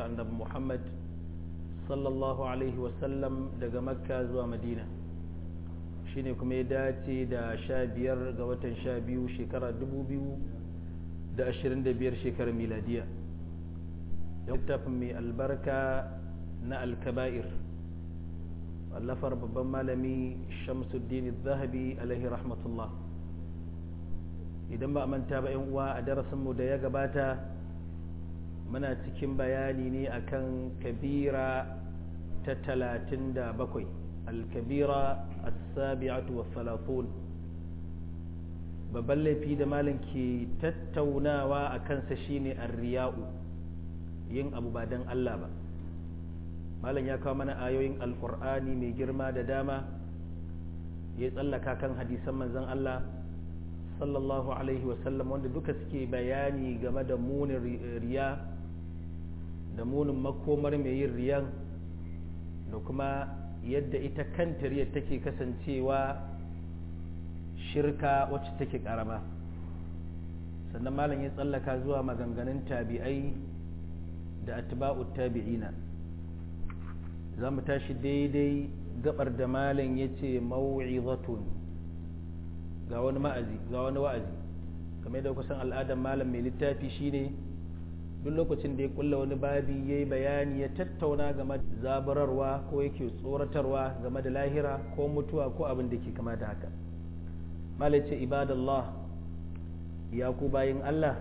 hijirar annabi muhammad sallallahu alaihi wasallam daga makka zuwa madina shine kuma ya dace da sha biyar ga watan sha biyu shekara dubu biyu da ashirin da biyar shekarar miladiya littafin mai albarka na alkaba'ir wallafar babban malami shamsuddin zahabi alaihi rahmatullah idan ba a manta ba yan uwa a darasinmu da ya gabata muna cikin bayani ne akan kabira ta talatin da bakwai alkabira as-sabi'atu wa salatun babban laifi da malam ke tattaunawa a kansa shine arriya'u yin abu ba don Allah ba malam ya kawo mana ayoyin alkur'ani mai girma da dama ya tsallaka kan hadisan manzon Allah sallallahu alaihi wasallam wanda duka suke bayani game da munin riya da munin makomar mai yin riyan da kuma yadda ita kanta riyar take kasancewa shirka wacce take karama sannan malam ya tsallaka zuwa maganganun tabi'ai da atba'ut tabi'ina za mu tashi daidai gabar da malam ya ce mau'izatun ga wani ma'azi ga wani wa'azi kamar da kusan al'adar malam mai littafi shine duk lokacin da ya kulla wani babi ya yi bayani ya tattauna game da zaburarwa ko yake tsoratarwa game da lahira ko mutuwa ko abin da ke kama da haka malace ibadallah ya ku bayin Allah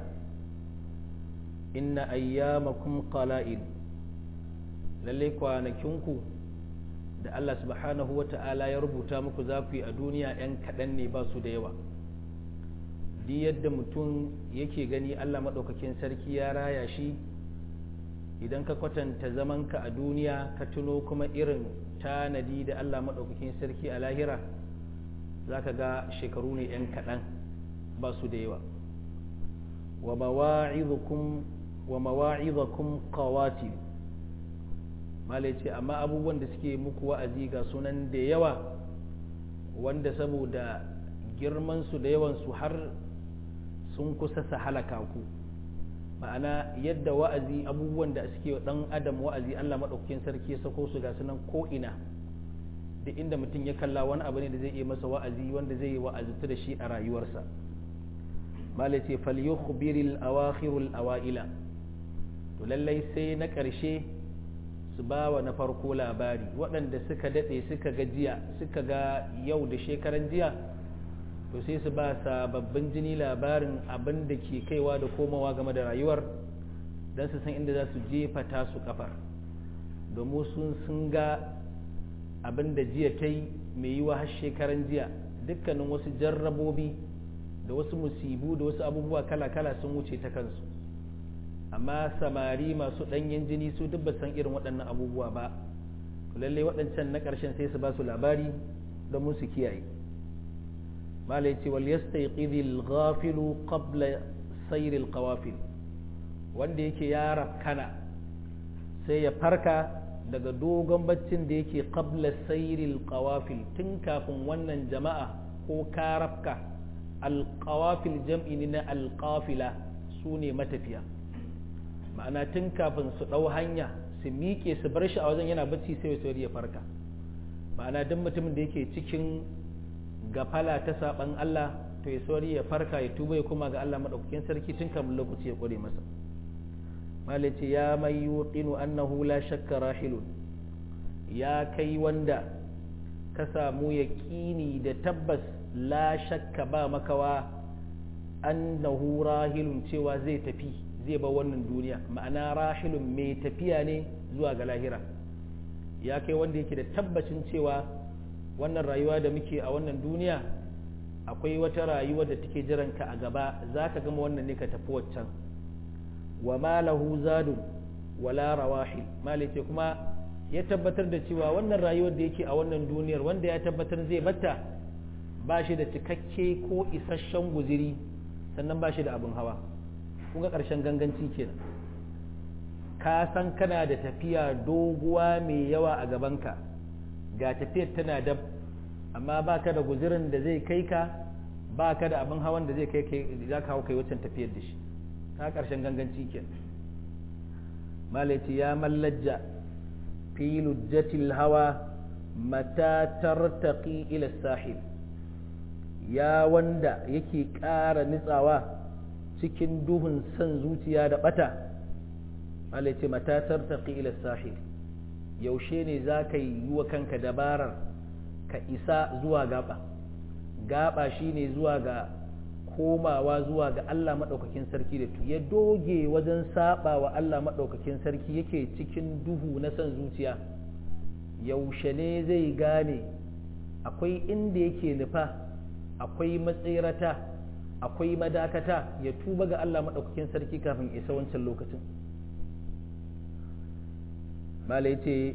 inna ayyamakum qala'il lalle kwanakinku da Allah subhanahu wa ta'ala ya rubuta muku za ku yi a duniya 'yan kaɗan ne ba su da yawa di yadda mutum yake gani Allah maɗaukakin sarki ya raya shi idan ka kwatanta zamanka a duniya ka tuno kuma irin tanadi da Allah maɗaukakin sarki a lahira za ka ga shekaru ne 'yan kaɗan ba su da yawa wa mawa'izakum qawatil malai ce amma abubuwan da suke muku wa'azi ga sunan da yawa wanda saboda girmansu da yawansu har sun kusa su halaka ku ma'ana yadda wa'azi abubuwan da suke dan adam wa'azi Allah maɗaukakin sarki ya sako su ga sunan ko'ina duk inda mutum ya kalla wani abu ne da zai iya masa wa'azi wanda zai yi wa'azutu da shi a rayuwarsa malai ce falyukhbiril awakhirul awaila to lallai sai na ƙarshe su ba wa na farko labari waɗanda suka daɗe suka ga jiya suka ga yau da shekaran jiya to sai su ba sababbin jini labarin abin da ke kaiwa da komawa game da rayuwar don su san inda za su jefa tasu kafar domin sun sun ga abin da jiya ta yi mai yiwa har shekaran jiya dukkanin wasu jarrabobi da wasu musibu da wasu abubuwa kala-kala sun wuce ta kansu amma samari masu ɗanyen jini su duk ba san irin waɗannan abubuwa ba lallai waɗancan na ƙarshen sai su ba su labari don su kiyaye malai ce wal yastayqidhil ghafilu qabla sayr al qawafil wanda yake ya rafkana sai ya farka daga dogon baccin da yake qabla sayr al qawafil tun kafin wannan jama'a ko karafka al qawafil jam'i na al qafila sune matafiya ma'ana tun kafin su ɗau hanya su miƙe su bar shi a wajen yana bacci sai wasu ya farka ma'ana duk mutumin da yake cikin gafala ta saɓan Allah to ya sauri ya farka ya tuba ya kuma ga Allah maɗaukakin sarki tun kafin lokaci ya ƙware masa malaci ya mai yuqinu annahu la shakka rahilun ya kai wanda ka samu yaƙini da tabbas la shakka ba makawa annahu rahilun cewa zai tafi zai ba wannan duniya ma'ana rahilun mai tafiya ne zuwa ga lahira ya kai wanda yake da tabbacin cewa wannan rayuwa da muke a wannan duniya akwai wata rayuwa da take jiranka a gaba za ka gama wannan ne ka tafi waccan wa malahu zadun wala rawahil malice kuma ya tabbatar da cewa wannan rayuwar da yake a wannan duniyar wanda ya tabbatar zai batta ba shi da cikakke ko isasshen guziri sannan ba shi da abin hawa kun ga ƙarshen ganganci kenan ka san kana da tafiya doguwa mai yawa a gabanka ga tafiyar tana dab amma ba ka da guzirin da zai kai ka ba ka da abin hawan da zai kai za ka hau kai waccan tafiyar da shi ka ƙarshen ganganci kenan malaiti ya mallajja fi lujjatil hawa mata tartaqi ila sahil ya wanda yake ƙara nitsawa cikin duhun son zuciya da bata malaiti mata tartaqi ila sahil yaushe ne za ka yi wa kanka dabarar ka isa zuwa gaba gaba shine zuwa ga komawa zuwa ga Allah maɗaukakin sarki da ya doge wajen saba wa Allah maɗaukakin sarki yake cikin duhu na son zuciya yaushe ne zai gane akwai inda yake nufa akwai matsirata akwai madakata ya tuba ga Allah maɗaukakin sarki kafin isa wancan lokacin malai ce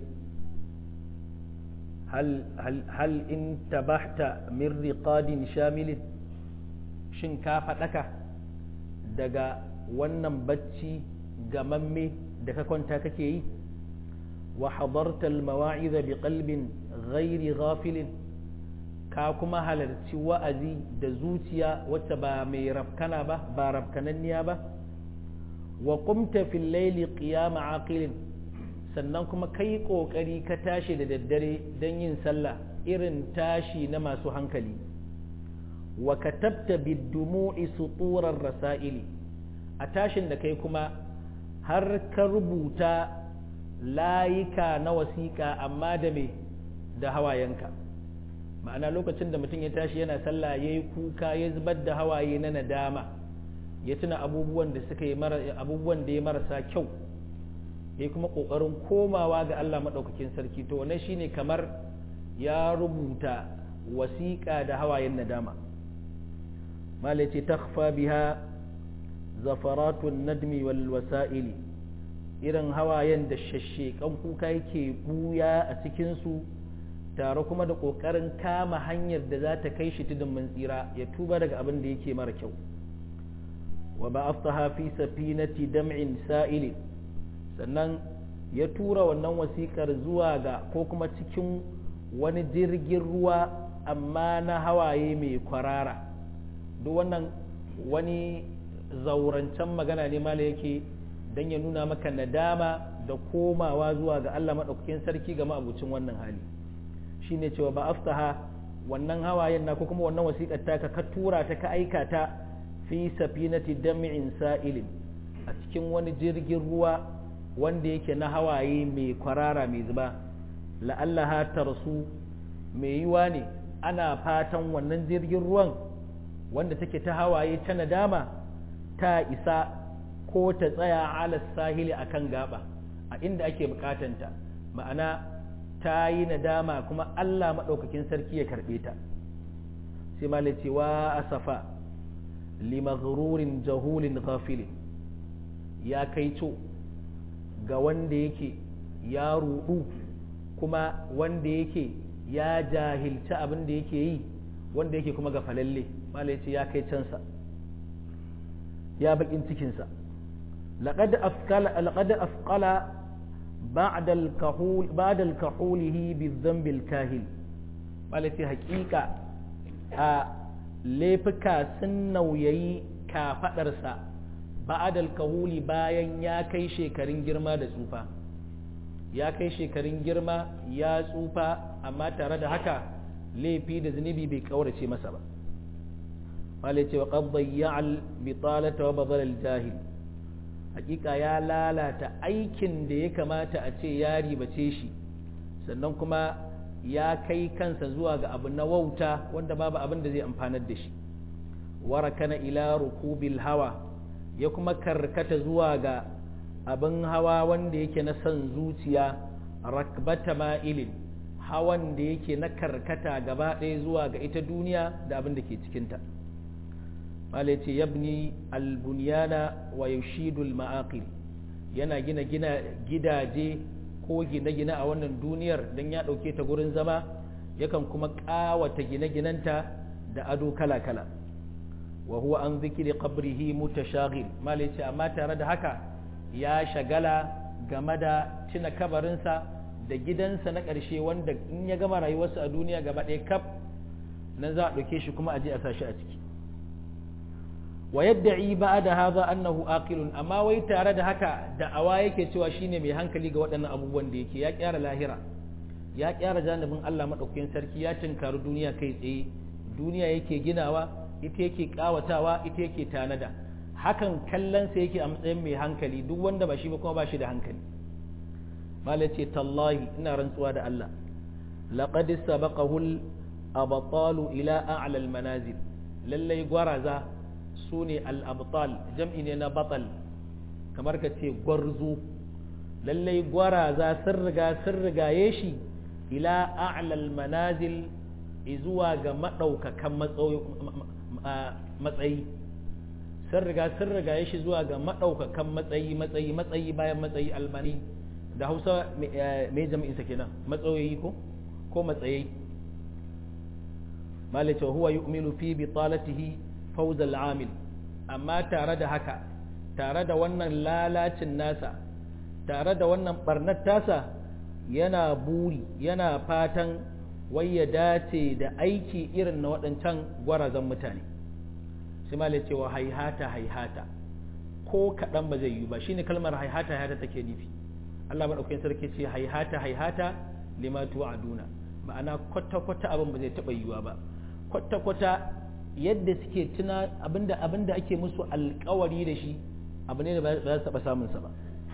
hal in tabahta min riqadin shamilin shin ka faɗaka daga wannan bacci gamamme da ka kwanta kake yi wa hadarta almawa'iza bi qalbin ghairi ghafilin ka kuma halarci wa'azi da zuciya wacce ba mai rafkana ba ba rafkananniya ba wa qumta fil layli qiyama aqilin sannan kuma kai kokari ka tashi da daddare don yin sallah irin tashi na masu hankali wa katabta bidumu'i suturar rasa'ili a tashin da kai kuma har ka rubuta layika na wasiƙa amma da me da hawayenka ma'ana lokacin da mutum ya tashi yana sallah ya yi kuka ya zubar da hawaye na nadama ya tuna abubuwan da suka yi abubuwan da ya marasa kyau ya kuma ƙoƙarin komawa ga Allah maɗaukakin sarki to wannan shine kamar ya rubuta wasiƙa da hawayen nadama malaci takfa biha zafaratun nadmi wal wasa'ili irin hawayen da shashshekan kuka yake buya a cikinsu tare kuma da ƙoƙarin kama hanyar da za ta kai shi tudun mun tsira ya tuba daga abin da yake mara kyau wa ba aftaha fi safinati dam'in sa'ili sannan ya tura wannan wasiƙar zuwa ga ko kuma cikin wani jirgin ruwa amma na hawaye mai kwarara duk wannan wani zaurancen magana ne mala yake don ya nuna maka nadama da komawa zuwa ga Allah maɗaukakin sarki ga ma'abucin wannan hali shine cewa ba aftaha wannan hawayen na ko kuma wannan wasiƙar taka ka tura ta ka aika ta fi safinati dam'in sa'ilin a cikin wani jirgin ruwa wanda yake na hawaye mai kwarara mai zuba la'allaha tarsu mai yiwa ne ana fatan wannan jirgin ruwan wanda take ta hawaye ta nadama ta isa ko ta tsaya ala sahili akan gaba a inda ake bukatanta ma'ana ta yi nadama kuma Allah maɗaukakin sarki ya karɓe ta sai ma cewa asafa limaghrurin jahulin ghafilin ya kai co ga wanda yake ya ruɗu kuma wanda yake ya jahilci abin da yake yi wanda yake kuma ga falalle malai ce ya kai cansa ya bakin cikinsa لقد أثقل لقد أثقل بعد الكحول بعد الكحوله بالذنب الكاهل بالتي حقيقة ليفكا سنو يي كافدرسا بعد الكحول bayan ya kai shekarun girma da tsufa ya kai shekarun girma ya tsufa amma tare da haka laifi da zunubi bai kaurace masa ba wale ce wa qad dayya'al bitalata wa badal al-jahil hakika ya lalata aikin da ya kamata a ce ya ribace shi sannan kuma ya kai kansa zuwa ga abu na wauta wanda babu abin da zai amfanar da shi warakana ila rukubil hawa ya kuma karkata zuwa ga abin hawa wanda yake na son zuciya rakbata ma'ilin hawan da yake na karkata gaba ɗaya zuwa ga ita duniya da abin da ke cikinta ce yabni albunyana wa yushidul ma'aqil yana gina gina gidaje ko gine-gine a wannan duniyar don ya ɗauke ta gurin zama yakan kuma ƙawata gine-ginenta da ado kala-kala wa huwa an zikiri qabrihi mutashaghil malai ce amma tare da haka ya shagala game da tuna kabarinsa da gidansa na ƙarshe wanda in ya gama rayuwarsa a duniya gaba ɗaya kaf nan za a ɗauke shi kuma a je a sa shi a ciki wa yadda'i ba'da hadha annahu aqilun amma wai tare da haka da'awa yake cewa shine mai hankali ga waɗannan abubuwan da yake ya kyara lahira ya kyara janibin Allah madaukakin sarki ya tinkari duniya kai tsaye duniya yake ginawa ita yake kawatawa ita yake tanada hakan kallonsa yake a matsayin mai hankali duk wanda ba shi ba kuma ba shi da hankali malai ce tallahi ina rantsuwa da Allah laqad sabaqahu al-abtalu ila a'la al-manazil lallai gwaraza sune al-abtal jam'i ne na batal kamar ka ce gwarzo lallai gwaraza sun riga sun rigaye shi ila a'la al-manazil zuwa ga madaukakan matsayi sun riga sun riga ya shi zuwa ga maɗaukakan matsayi matsayi matsayi bayan matsayi almani da hausa mai jami'insa kenan matsayoyi ko ko matsayi malice huwa yu'minu fi bitalatihi fawz al-amil amma tare da haka tare da wannan lalacin nasa tare da wannan barnar tasa yana buri yana fatan wai ya dace da aiki irin na waɗancan gwarazan mutane sai ma cewa haihata haihata ko kaɗan ba zai yi ba shine kalmar haihata haihata take nufi Allah maɗaukakin sarki ce haihata haihata lima tu'aduna ma'ana kwata kwata abin ba zai taɓa yiwuwa ba kwata kwata yadda suke tuna abinda abinda ake musu alƙawari da shi abu ne da ba za su taɓa samun sa ba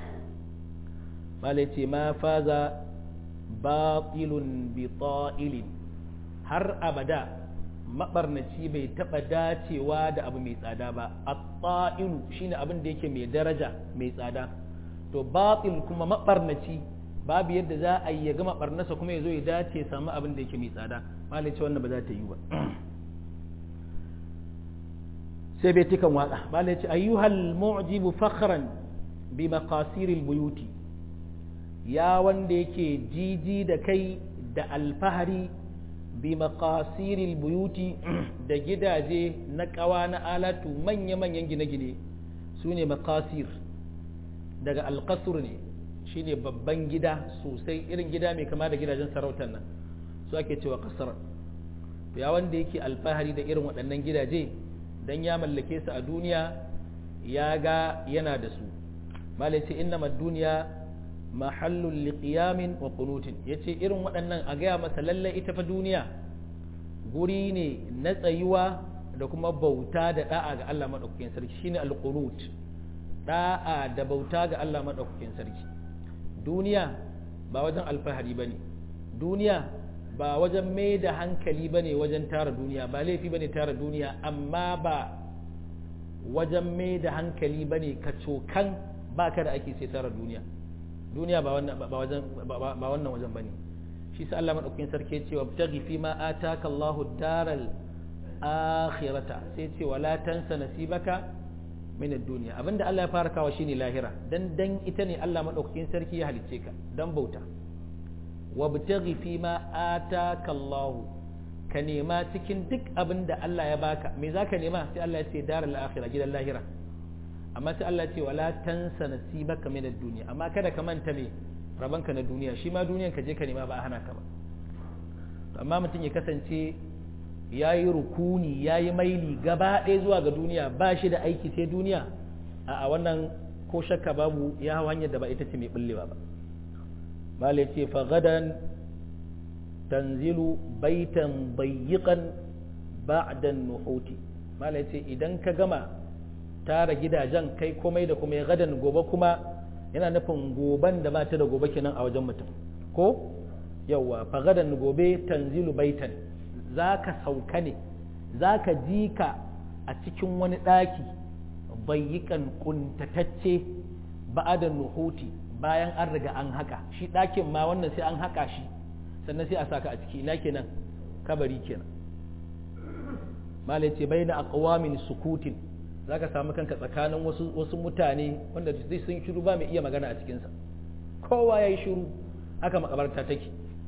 malai ce ma faza batilun bi ta'ilin har abada mabarnaci bai taɓa dacewa da abu mai tsada ba at-ta'ilu shine abin da yake mai daraja mai tsada to batil kuma mabarnaci babu yadda za a yi ya gama barnasa kuma ya zo ya dace samu abin da yake mai tsada malai ce wannan ba za ta yi ba sai bai tikan waka malai ce ayyuhal mu'jibu fakhran bi maqasiril buyuti ya wanda yake jiji da kai da alfahari bi maqasiril buyuti da gidaje na kawa na alatu manya-manyan gine-gine su ne maqasir daga alkasur ne shine babban gida sosai irin gida mai kama da gidajen sarautar nan su ake cewa kasar ya wanda yake alfahari da irin waɗannan gidaje don ya mallake su a duniya ya ga yana da su malai ce inna duniya mahallun liqiyamin wa qunutin yace irin waɗannan a gaya masa lalle ita fa duniya guri ne na tsayuwa da kuma bauta da da'a ga Allah madaukakin sarki shine alqunut da'a da bauta ga Allah madaukakin sarki duniya ba wajen alfahari bane duniya ba wajen mai da hankali bane wajen tara duniya ba laifi bane tara duniya amma ba wajen mai da hankali bane ka cokan baka da ake sai tara duniya duniya ba wannan ba wajen ba wannan wajen bane shi sa Allah madaukakin sarki ya ce wa taghi fi ma ataka Allahu daral akhirata sai ce wala tansa nasibaka min ad-dunya abinda Allah ya fara kawo shine lahira dan dan ita ne Allah madaukakin sarki ya halicce ka dan bauta wa btaghi fi ma ataka Allahu ka nema cikin duk abinda Allah ya baka me zaka nema sai Allah ya ce daral akhirah gidan lahira amma sai Allah ce wala tansa nasibaka min ad-dunya amma kada ka manta me rabanka na duniya shi ma duniyan ka je ka nema ba a hana ka ba amma mutum ya kasance yayi rukuni yayi maili gaba ɗaya zuwa ga duniya ba shi da aiki sai duniya a wannan ko shakka babu ya hawa hanyar da ba ita ce mai bullewa ba malai ce fa gadan tanzilu baitan bayyiqan ba'da an-nuhuti malai ce idan ka gama tara gidajen kai komai da kuma ya gadan gobe kuma yana nufin goban da ba ta da gobe kenan a wajen mutum ko yawa fa gadan gobe tanzilu baitan zaka sauka ne zaka ji ka a cikin wani ɗaki bayyikan kuntatacce ba'adan nuhuti bayan an riga an haka shi ɗakin ma wannan sai an haka shi sannan sai a saka a ciki ina kenan kabari kenan malai ce bai na aqwamin sukutin za ka samu kanka tsakanin wasu, wasu mutane wanda zai sun shiru ba mai iya magana a cikinsa kowa ya yi shiru haka makabarta take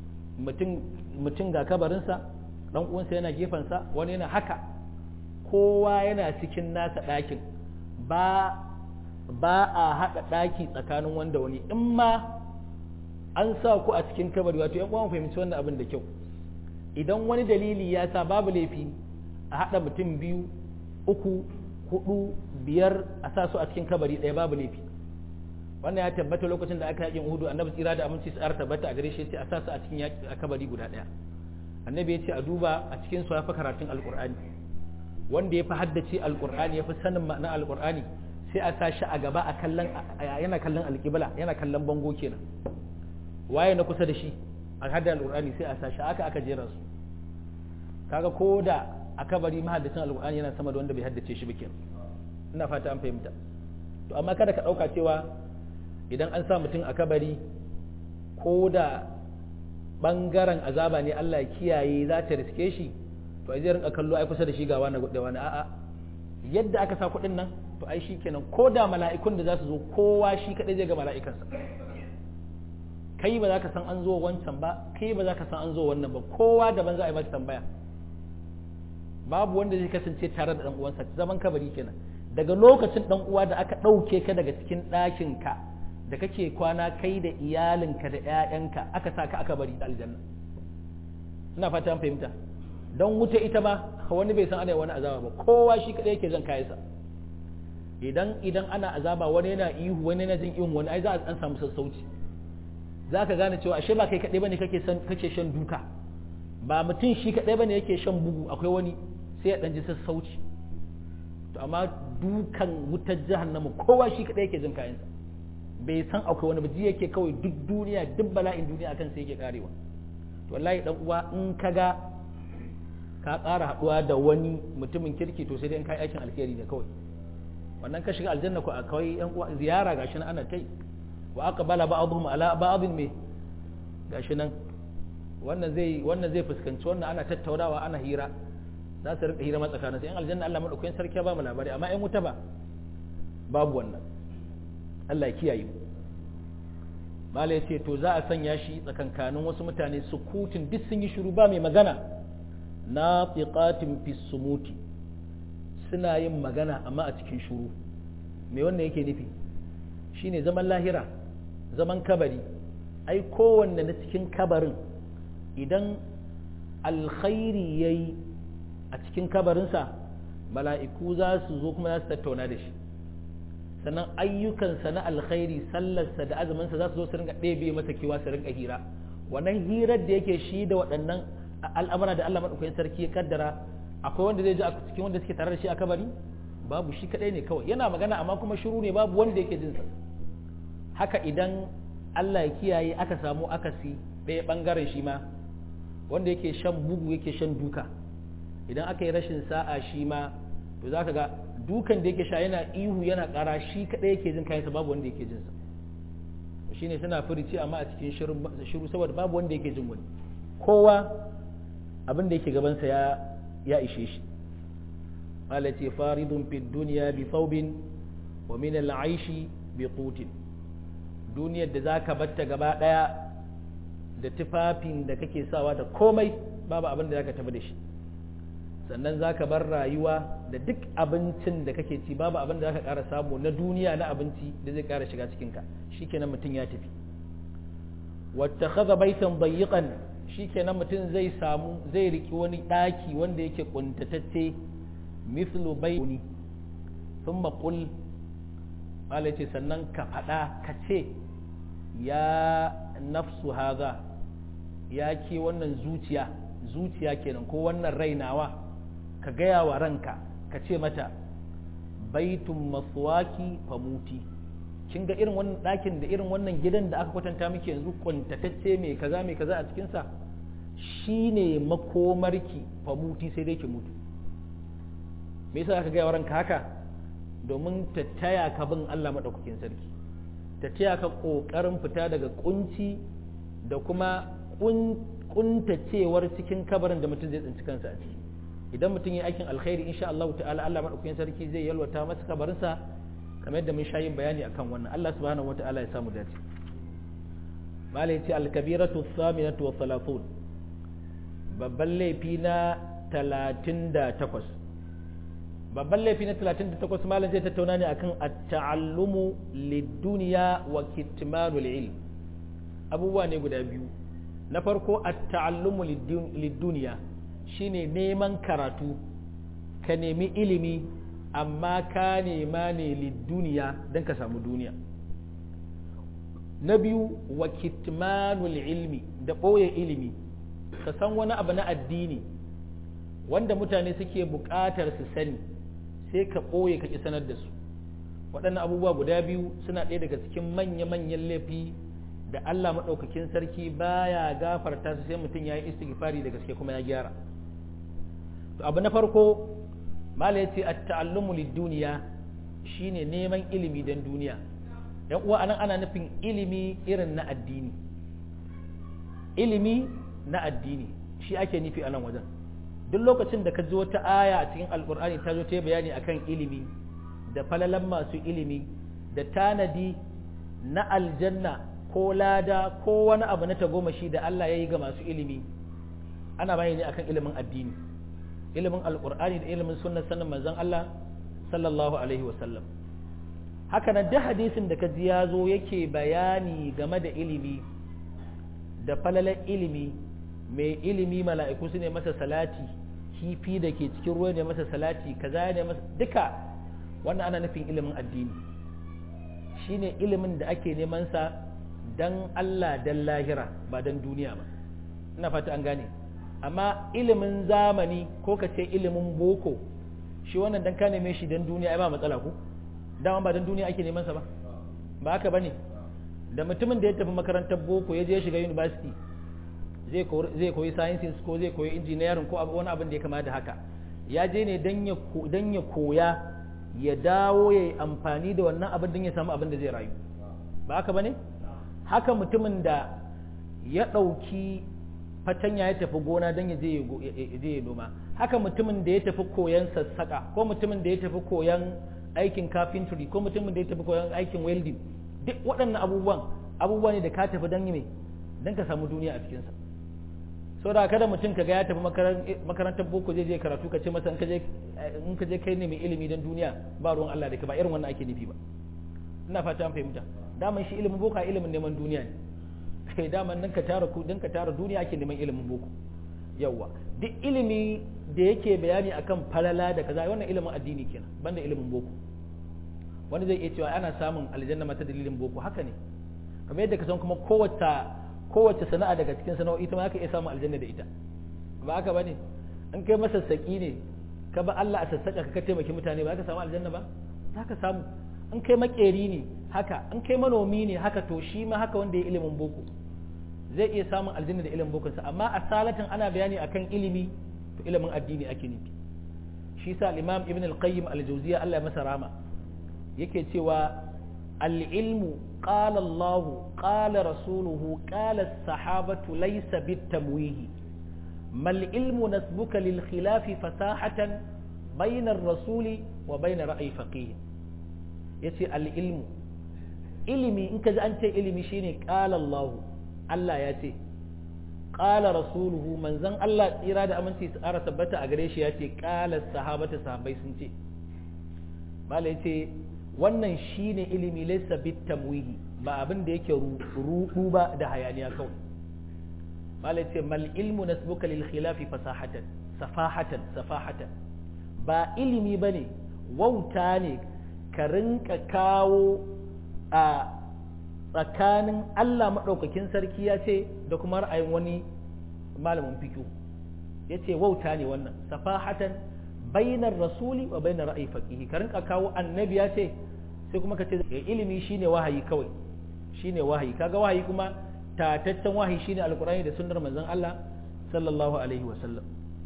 mutum ga kabarinsa ɗan uwansa yana gefensa wani yana haka kowa yana cikin nasa ɗakin ba ba a haɗa ɗaki tsakanin wanda wani in ma an sa ku a cikin kabari wato yan uwan fahimci wannan abin da kyau idan wani dalili ya sa babu laifi a haɗa mutum biyu uku hudu biyar a sa su a cikin kabari ɗaya babu laifi wannan ya tabbata lokacin da aka yakin uhudu annabi tsira da aminci tsara tabbata a gare shi ce a sa su a cikin a kabari guda ɗaya annabi ya ce a duba a cikin su ya fi karatun alqur'ani wanda ya fi haddace alqur'ani ya fi sanin ma'anar alqur'ani sai a sa shi a gaba a kallon yana kallon alƙibla yana kallon bango kenan waye na kusa da shi a hadda alqur'ani sai a sa shi aka aka jera su kaga ko da a kabari mahaddacin alqur'ani yana sama da wanda bai haddace shi ba kenan ina fata an fahimta to amma kada ka ɗauka cewa idan an sa mutum a kabari ko da ɓangaren azaba ne Allah ya kiyaye za ta riske shi to ai zai rinka kallo ai kusa da shi ga wani da wani a'a yadda aka sa kuɗin nan to ai shi kenan ko da mala'ikun da za su zo kowa shi kaɗai zai ga mala'ikansa kai ba za ka san an zo wancan ba kai ba za ka san an zo wannan ba kowa daban za a yi masa tambaya babu wanda zai kasance tare da ɗan uwansa zaman kabari kenan daga lokacin ɗan uwa da aka ɗauke ka daga cikin ɗakin ka da kake kwana kai da iyalinka da ‘ya'yanka aka sa ka aka bari da aljanna ina fata an fahimta don wuta ita ma wani bai san ana wani azaba ba kowa shi kaɗai yake jan kayansa idan idan ana azaba wani yana ihu wani yana jin ihun wani ai za a an samu sassauci za ka gane cewa ashe ba kai kaɗai bane kake san kake shan duka ba mutum shi kaɗai bane yake shan bugu akwai wani sai ya ɗan ji sassauci to amma dukan wutar jahannama kowa shi kaɗai yake jin kayansa bai san akwai wani baji yake kawai duk duniya duk bala'in duniya akan sai yake karewa to wallahi dan uwa in ka ga ka ƙara haɗuwa da wani mutumin kirki to sai dai in kai aikin alheri ne kawai wannan ka shiga aljanna ko a kawai yan uwa ziyara gashi nan ana kai wa aqbala ba'dhum ala ba'dhin me gashi nan wannan zai wannan zai fuskanci wannan ana tattaunawa ana hira za su rinka hira matsakanin sai in aljanna Allah madaukakin sarki ya ba mu labari amma in wuta ba babu wannan Allah ya kiyaye mu malai ce to za a sanya shi tsakankanin wasu mutane sukutin duk sun yi shiru ba mai magana na fiqatin fi sumuti suna yin magana amma a cikin shiru me wannan yake nufi shine zaman lahira zaman kabari ai kowanne na cikin kabarin idan alkhairi yayi a cikin kabarinsa mala'iku za su zo kuma za su tattauna da shi sannan ayyukansa na alkhairi sallarsa da azuminsa za su zo su ringa ɗebe masa kewa su ringa hira wannan hirar da yake shi da waɗannan al'amura da Allah maɗaukakin sarki ya kaddara akwai wanda zai ji a cikin wanda suke tare da shi a kabari babu shi kaɗai ne kawai yana magana amma kuma shiru ne babu wanda yake jinsa haka idan Allah ya kiyaye aka samu akasi ɗaya ɓangaren shi ma wanda yake shan bugu yake shan duka idan aka yi rashin sa'a shi ma to za ka ga dukan da yake sha yana ihu yana ƙara shi kaɗai yake jin kayansa babu wanda yake jinsa shi ne suna furici amma a cikin shiru saboda babu wanda yake jin wani kowa abin da yake gabansa ya ya ishe shi ala ce faridun fi duniya bi thawbin wa min al-aishi bi qutin duniyar da zaka batta gaba daya da tufafin da kake sawa da komai babu abin da zaka tafi da shi sannan za ka bar rayuwa da duk abincin da kake ci babu abin da za ka ƙara samu na duniya na abinci da zai ƙara shiga cikinka shi kenan mutum ya tafi wata kaza baitan bayyiƙan shi kenan mutum zai samu zai riki wani ɗaki wanda yake ƙuntatacce mithlu bayuni sun maƙul ce sannan ka faɗa ka ce ya nafsu haza ya ke wannan zuciya zuciya kenan ko wannan rainawa ka gaya wa ranka ka ce mata baitun masuwaki famuti kin ga irin wannan ɗakin da irin wannan gidan da aka kwatanta miki yanzu kuntatacce mai kaza mai kaza a cikinsa shine makomarki famuti sai dai ki mutu me yasa aka gaya wa ranka haka domin ta taya ka bin Allah maɗaukakin sarki ta taya ka ƙoƙarin fita daga kunci da kuma kuntacewar cikin kabarin da mutum zai tsinci kansa a ciki idan mutum ya aikin alkhairi insha Allah ta'ala Allah madaukakin sarki zai yalwata masa kabarinsa kamar yadda mun sha yin bayani akan wannan Allah subhanahu wata'ala ya samu dace malai ce alkabiratu thaminatu wa thalathun babban laifi na 38 babban laifi na 38 malam zai tattauna ne akan at-ta'allumu lid-dunya wa kitmanul ilm abubuwa ne guda biyu na farko at-ta'allumu lid-dunya shine neman karatu ka nemi ilimi amma ka nema ne duniya don ka samu duniya na biyu wa kitmanul ilmi da ɓoye ilimi ka san wani abu na addini wanda mutane suke buƙatar su sani sai ka ɓoye ka ƙi sanar da su waɗannan abubuwa guda biyu suna ɗaya daga cikin manya-manyan laifi da Allah maɗaukakin sarki baya gafarta su sai mutum ya yi istighfari da gaske kuma ya gyara to abu na farko mala ya ce a ta'allumu duniya shine neman ilimi don duniya yan uwa anan ana nufin ilimi irin na addini ilimi na addini shi ake nufi a nan wajen duk lokacin da ka ji wata aya a cikin alkur'ani ta zo ta bayani akan ilimi da falalan masu ilimi da tanadi na aljanna ko lada ko wani abu na tagomashi da Allah ya yi ga masu ilimi ana bayani akan ilimin addini ilimin alkur'ani da ilimin sunnar sanin manzon Allah sallallahu alaihi wasallam haka nan da hadisin da ka ji ya zo yake bayani game da ilimi da falalan ilimi mai ilimi mala'iku su ne masa salati kifi da ke cikin ruwa ne masa salati kaza ne masa duka wannan ana nufin ilimin addini shine ilimin da ake neman sa dan Allah dan lahira ba dan duniya ba ina fata an gane amma ilimin zamani ko ka ce ilimin boko shi wannan dan ka neme shi dan duniya ai ba matsala ko dama ba dan duniya ake neman sa ba ba haka bane da mutumin da ya tafi makarantar boko ya je shiga university zai koyi sciences ko zai koyi engineering ko wani abin da ya kama da haka ya je ne dan ya koya ya dawo ya yi amfani da wannan abin don ya samu abin da zai rayu ba haka ba ne haka mutumin da ya ɗauki fatanya ya tafi gona don ya je ya noma haka mutumin da ya tafi koyan sassaƙa ko mutumin da ya tafi koyan aikin carpentry ko mutumin da ya tafi koyan aikin welding duk waɗannan abubuwan abubuwa ne da ka tafi don yi don ka samu duniya a cikinsa so da kada mutum ka ga ya tafi makarantar boko zai je karatu ka ce masa in ka je kai ne mai ilimi don duniya ba ruwan Allah da ka ba irin wannan ake nufi ba ina fata an fahimta daman shi ilimin boko ilimin neman duniya ne kai daman nan ka tara ku dan ka tara duniya ake neman ilimin boko yawa duk ilimi da yake bayani akan falala da kaza wannan ilimin addini kenan banda ilimin boko wani zai iya cewa ana samun aljanna mata dalilin boko haka ne kamar yadda ka san kuma kowace kowace sana'a daga cikin sana'o'i ta ma ka iya samun aljanna da ita ba haka bane in kai masassaki ne ka ba Allah a sassaka ka taimaki mutane ba ka samu aljanna ba za ka samu in kai makeri ne haka in kai manomi ne haka to shi ma haka wanda ya ilimin boko zai iya samun aljanna da ilimin bokonsa amma a salatin ana bayani akan ilimi to ilimin addini ake nufi shi sa al-imam ibn al-qayyim al-jawziyya Allah ya masa rama yake cewa al-ilmu qala Allah qala rasuluhu qala as-sahabatu laysa bit-tamwihi mal ilmu nasbuka lil khilafi fasahatan bayna ar-rasuli wa bayna ra'yi faqih yace al-ilmu ilimi in ka ji an ce ilimi shine qala Allah Allah ya ce qala rasuluhu manzon Allah tsira da aminci su ara tabbata a gare shi ya ce qala sahabata sahabbai sun ce mala yace wannan shine ilimi laysa bitamwihi ba abin da yake rudu ba da hayaniya kawai mala yace mal ilmu nasbuka lil khilafi fasahatan safahatan safahatan ba ilimi bane wauta ne ka rinka kawo a tsakanin Allah maɗaukakin sarki ya ce da kuma ra'ayin wani malamin fikiyu ya ce wauta ne wannan safahatan bainar rasuli wa bainar ra'ayi faqihi ka rinka kawo annabi ya ce sai kuma ka ce ilimi shine wahayi kawai shine wahayi kaga wahayi kuma tataccen wahayi shine alqur'ani da sunnar manzon Allah sallallahu alaihi wa sallam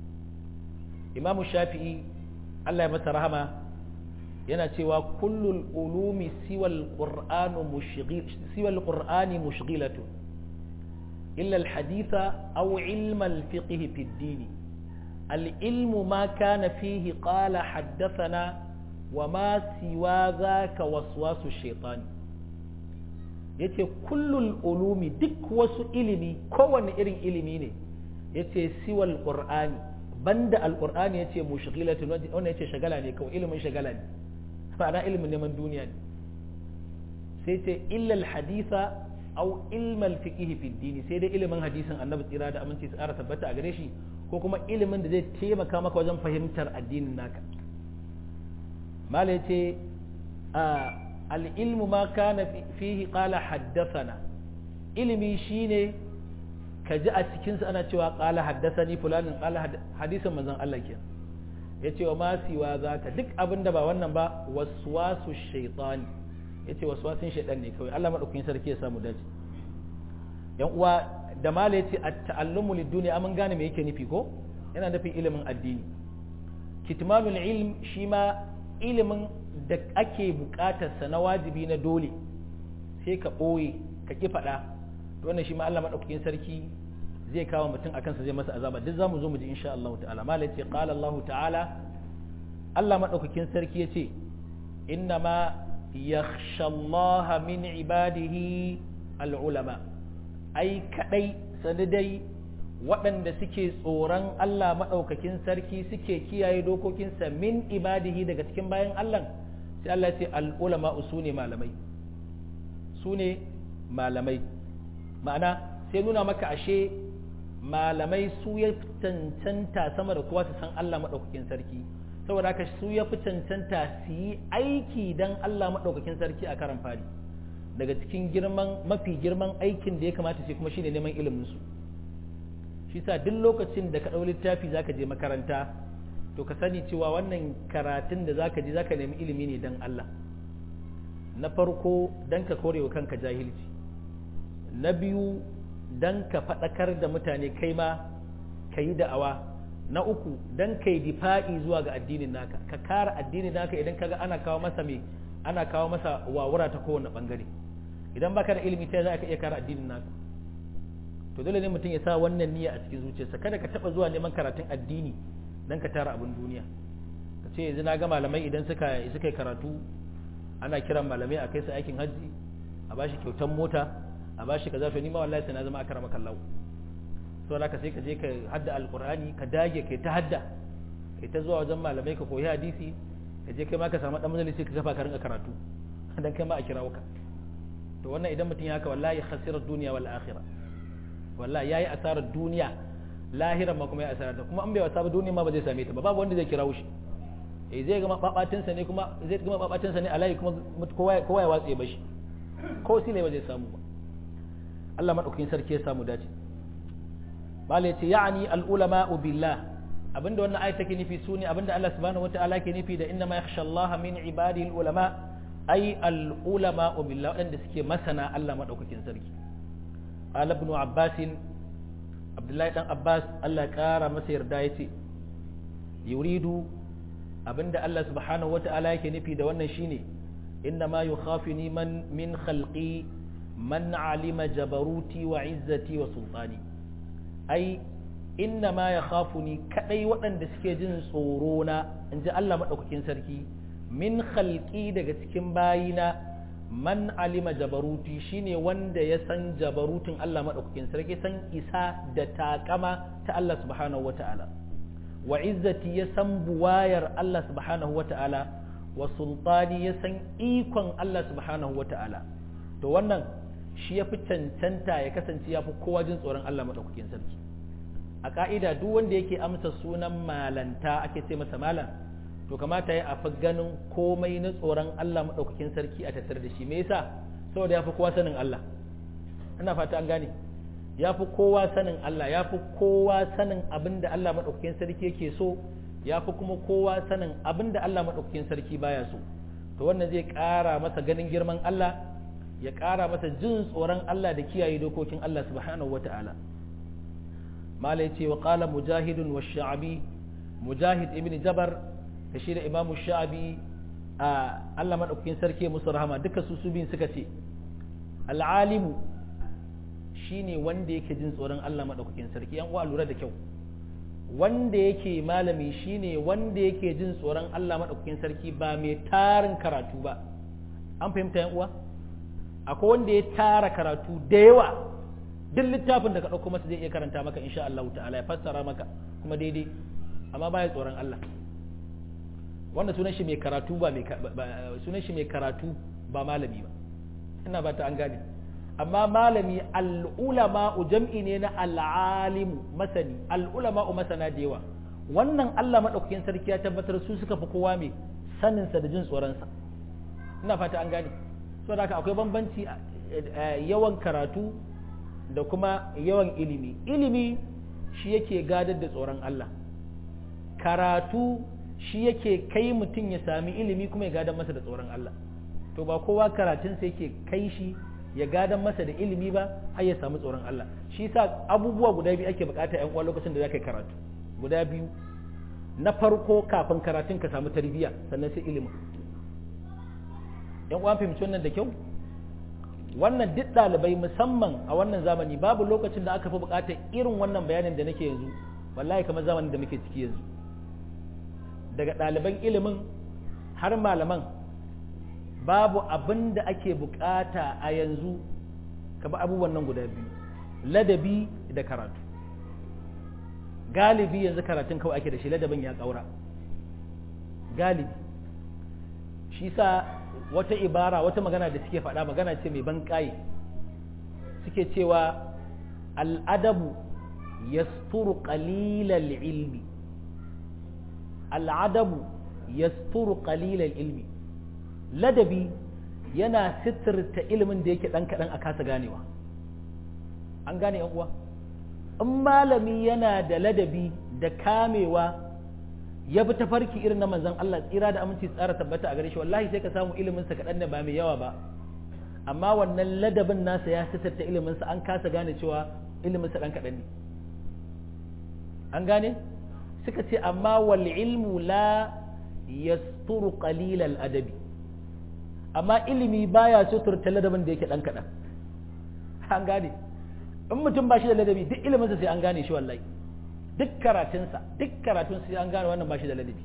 imamu shafi'i Allah ya masa rahama yana cewa kullul ulumi siwal qur'anu mushghil siwal qur'ani mushghilatu illa al haditha aw ilma al fiqh fi ad-din al ilmu ma kana fihi qala haddathana wa ma siwa zaka waswasu shaytan yace kullul ulumi duk wasu ilimi kowanne irin ilimi ne yace siwal qur'ani banda al qur'ani yace mushghilatu wannan yace shagala ne kawai ilimin shagala ne ma'ana ilimin neman duniya ne sai ce illal haditha au ilmal fiqhi fi dini sai dai ilimin hadisin annabi tsira da aminci tsara tabbata a gare shi ko kuma ilimin da zai taimaka maka wajen fahimtar addinin naka mala yace al-ilmu ma kana fihi qala haddathana ilimi shine ka ji a cikinsa ana cewa qala haddathani fulanin qala hadisin manzon Allah kenan yace wa ma siwa zaka duk abin da ba wannan ba waswasu shaytani yace waswasin shaytan ne kawai Allah madaukakin sarki ya samu dace yan uwa da mala yace at-ta'allumu lid-dunya amun gane me yake nufi ko yana nufin ilimin addini kitmanul ilm shi ma ilimin da ake bukatarsa na wajibi na dole sai ka ɓoye ka ƙi faɗa to wannan shi ma Allah maɗaukakin sarki zai kawo mutum a kansa zai masa azaba duk zamu zo mu ji insha Allah ta'ala mala yace qala Allah ta'ala Allah maɗaukakin sarki yace inna ma yakhsha Allah min ibadihi al-ulama ai kadai sanadai waɗanda suke tsoron Allah maɗaukakin sarki suke kiyaye dokokinsa min ibadihi daga cikin bayan Allah sai Allah ce al'ulama su ne malamai su ne malamai ma'ana sai nuna maka ashe malamai su ya cancanta sama da kowa su san Allah maɗaukakin sarki saboda haka su ya fi cancanta su yi aiki don Allah maɗaukakin sarki a karan fari daga cikin girman mafi girman aikin da ya kamata sai kuma shine neman ilimin su shi sa duk lokacin da ka ɗau littafi zaka je makaranta to ka sani cewa wannan karatun da zaka je zaka nemi ilimi ne don Allah na farko don ka kore wa kanka jahilci na biyu don ka faɗakar da mutane kai ma ka yi da'awa na uku don ka yi difa'i zuwa ga addinin naka ka kara addinin naka idan kaga ana kawo masa me ana kawo masa wawura ta kowane bangare idan baka da ilimi ta za ka iya kara addinin naka to dole ne mutum ya sa wannan niyya a cikin zuciyarsa kada ka taba zuwa neman karatun addini dan ka tara abin duniya ka ce yanzu na ga malamai idan suka suka yi karatu ana kiran malamai a kai su aikin hajji a bashi kyautan mota a bashi kaza to ni ma wallahi sai na zama akara maka lawo to ka sai ka je ka hadda alqur'ani ka dage kai ta hadda kai ta zuwa wajen malamai ka koyi hadisi ka je kai ma ka samu dan majalisi ka kafa ka rinka karatu dan kai ma a kirawo ka to wannan idan mutum ya haka wallahi khasirar duniya wal akhirah wallahi yayi asarar duniya lahiran ma kuma ya asarar ta kuma an bai wasa ba duniya ma ba zai same ta ba babu wanda zai kirawo shi eh zai gama babatin sa ne kuma zai gama babatin sa ne alai kuma kowa kowa ya watse bashi ko sile ba zai samu ba Allah madaukakin sarki ya samu dace malai ce ya'ni al ulama billah abinda wannan ayat take nufi sune abinda Allah subhanahu wataala ke nufi da inna ma yakhsha Allah min ibadihi al ulama ay al ulama billah wadanda suke masana Allah madaukakin sarki qala ibn abbas abdullahi dan abbas Allah ya kara masa yarda yace yuridu abinda Allah subhanahu wataala yake nufi da wannan shine inna ma yukhafini man min khalqi man alima jabaruti wa izzati wa sultani ai inna ma ya khafuni kadai waɗanda suke jin tsoro na in ji Allah maɗaukakin sarki min khalqi daga cikin bayina man alima jabaruti shine wanda ya san jabarutin Allah maɗaukakin sarki san isa da takama ta Allah subhanahu wa ta'ala wa izzati ya san buwayar Allah subhanahu wa ta'ala wa sultani ya san ikon Allah subhanahu wa ta'ala to wannan shi ya fi cancanta ya kasance ya fi kowa jin tsoron Allah maɗaukakin sarki a ƙa'ida duk wanda yake amsa sunan malanta ake ce masa malam to kamata ya afi ganin komai na tsoron Allah maɗaukakin sarki a tattare da shi me yasa saboda ya fi kowa sanin Allah ina fata an gane ya fi kowa sanin Allah ya fi kowa sanin abin da Allah maɗaukakin sarki yake so ya fi kuma kowa sanin abin da Allah maɗaukakin sarki baya so to wannan zai ƙara masa ganin girman Allah ya ƙara masa jin tsoron Allah da kiyaye dokokin Allah subhanahu wa ta'ala mala ya ce wa ƙala mujahidun wa sha'abi mujahid ibn jabar da shi da imamu sha'abi a Allah maɗaukakin sarki musu rahama duka su su biyun suka ce al'alimu shine wanda yake jin tsoron Allah maɗaukakin sarki yan uwa lura da kyau wanda yake malami shine wanda yake jin tsoron Allah maɗaukakin sarki ba mai tarin karatu ba an fahimta yan uwa akwai wanda ya tara karatu da yawa duk littafin da ka ɗauko masa zai iya karanta maka insha Allah ta'ala ya fassara maka kuma daidai amma baya tsoron Allah wanda sunan shi mai karatu ba mai sunan shi mai karatu ba malami ba ina ba ta an gane amma malami al'ulama jam'i ne na al'alimu masani al'ulama masana da yawa wannan Allah madaukakin sarki ya tabbatar su suka fi kowa mai saninsa da jin tsoronsa ina fata an gane saboda haka akwai bambanci yawan karatu da kuma yawan ilimi ilimi shi yake gadar da tsoron Allah karatu shi yake kai mutum ya sami ilimi kuma ya gadar masa da tsoron Allah to ba kowa karatunsa yake kai shi ya gadar masa da ilimi ba har ya samu tsoron Allah shi sa abubuwa guda biyu ake bukata yan uwa lokacin da zaka yi karatu guda biyu na farko kafin karatun ka samu tarbiyya sannan sai ilimin yan uwa fahimci wannan da kyau wannan duk ɗalibai musamman a wannan zamani babu lokacin da aka fi buƙatar irin wannan bayanin da nake yanzu wallahi kamar zamanin da muke ciki yanzu daga ɗaliban ilimin har malaman babu abin da ake buƙata a yanzu ka abubuwan nan guda biyu ladabi da karatu galibi yanzu karatun kawai ake da shi ladabin ya ƙaura galibi shi sa wata ibara wata magana da suke faɗa magana ce mai ban ƙaye suke cewa al'adabu yasturu qalilal ilmi al'adabu yasturu qalilal ilmi ladabi yana sitirta ilimin da yake ɗan kaɗan a kasa ganewa an gane uwa in malami yana da ladabi da kamewa ya bi tafarki irin na manzon Allah tsira da aminci tsara tabbata a gare shi wallahi sai ka samu ilimin sa kadan ne ba mai yawa ba amma wannan ladabin nasa ya sitarta ilimin sa an kasa gane cewa ilimin sa dan kadan ne an gane suka ce amma wal ilmu la yasturu qalil al adabi amma ilimi baya suturta ladabin da yake dan kadan an gane in mutum ba shi da ladabi duk ilimin sa sai an gane shi wallahi duk karatunsa duk karatun sai an gane wannan ba shi da ladabi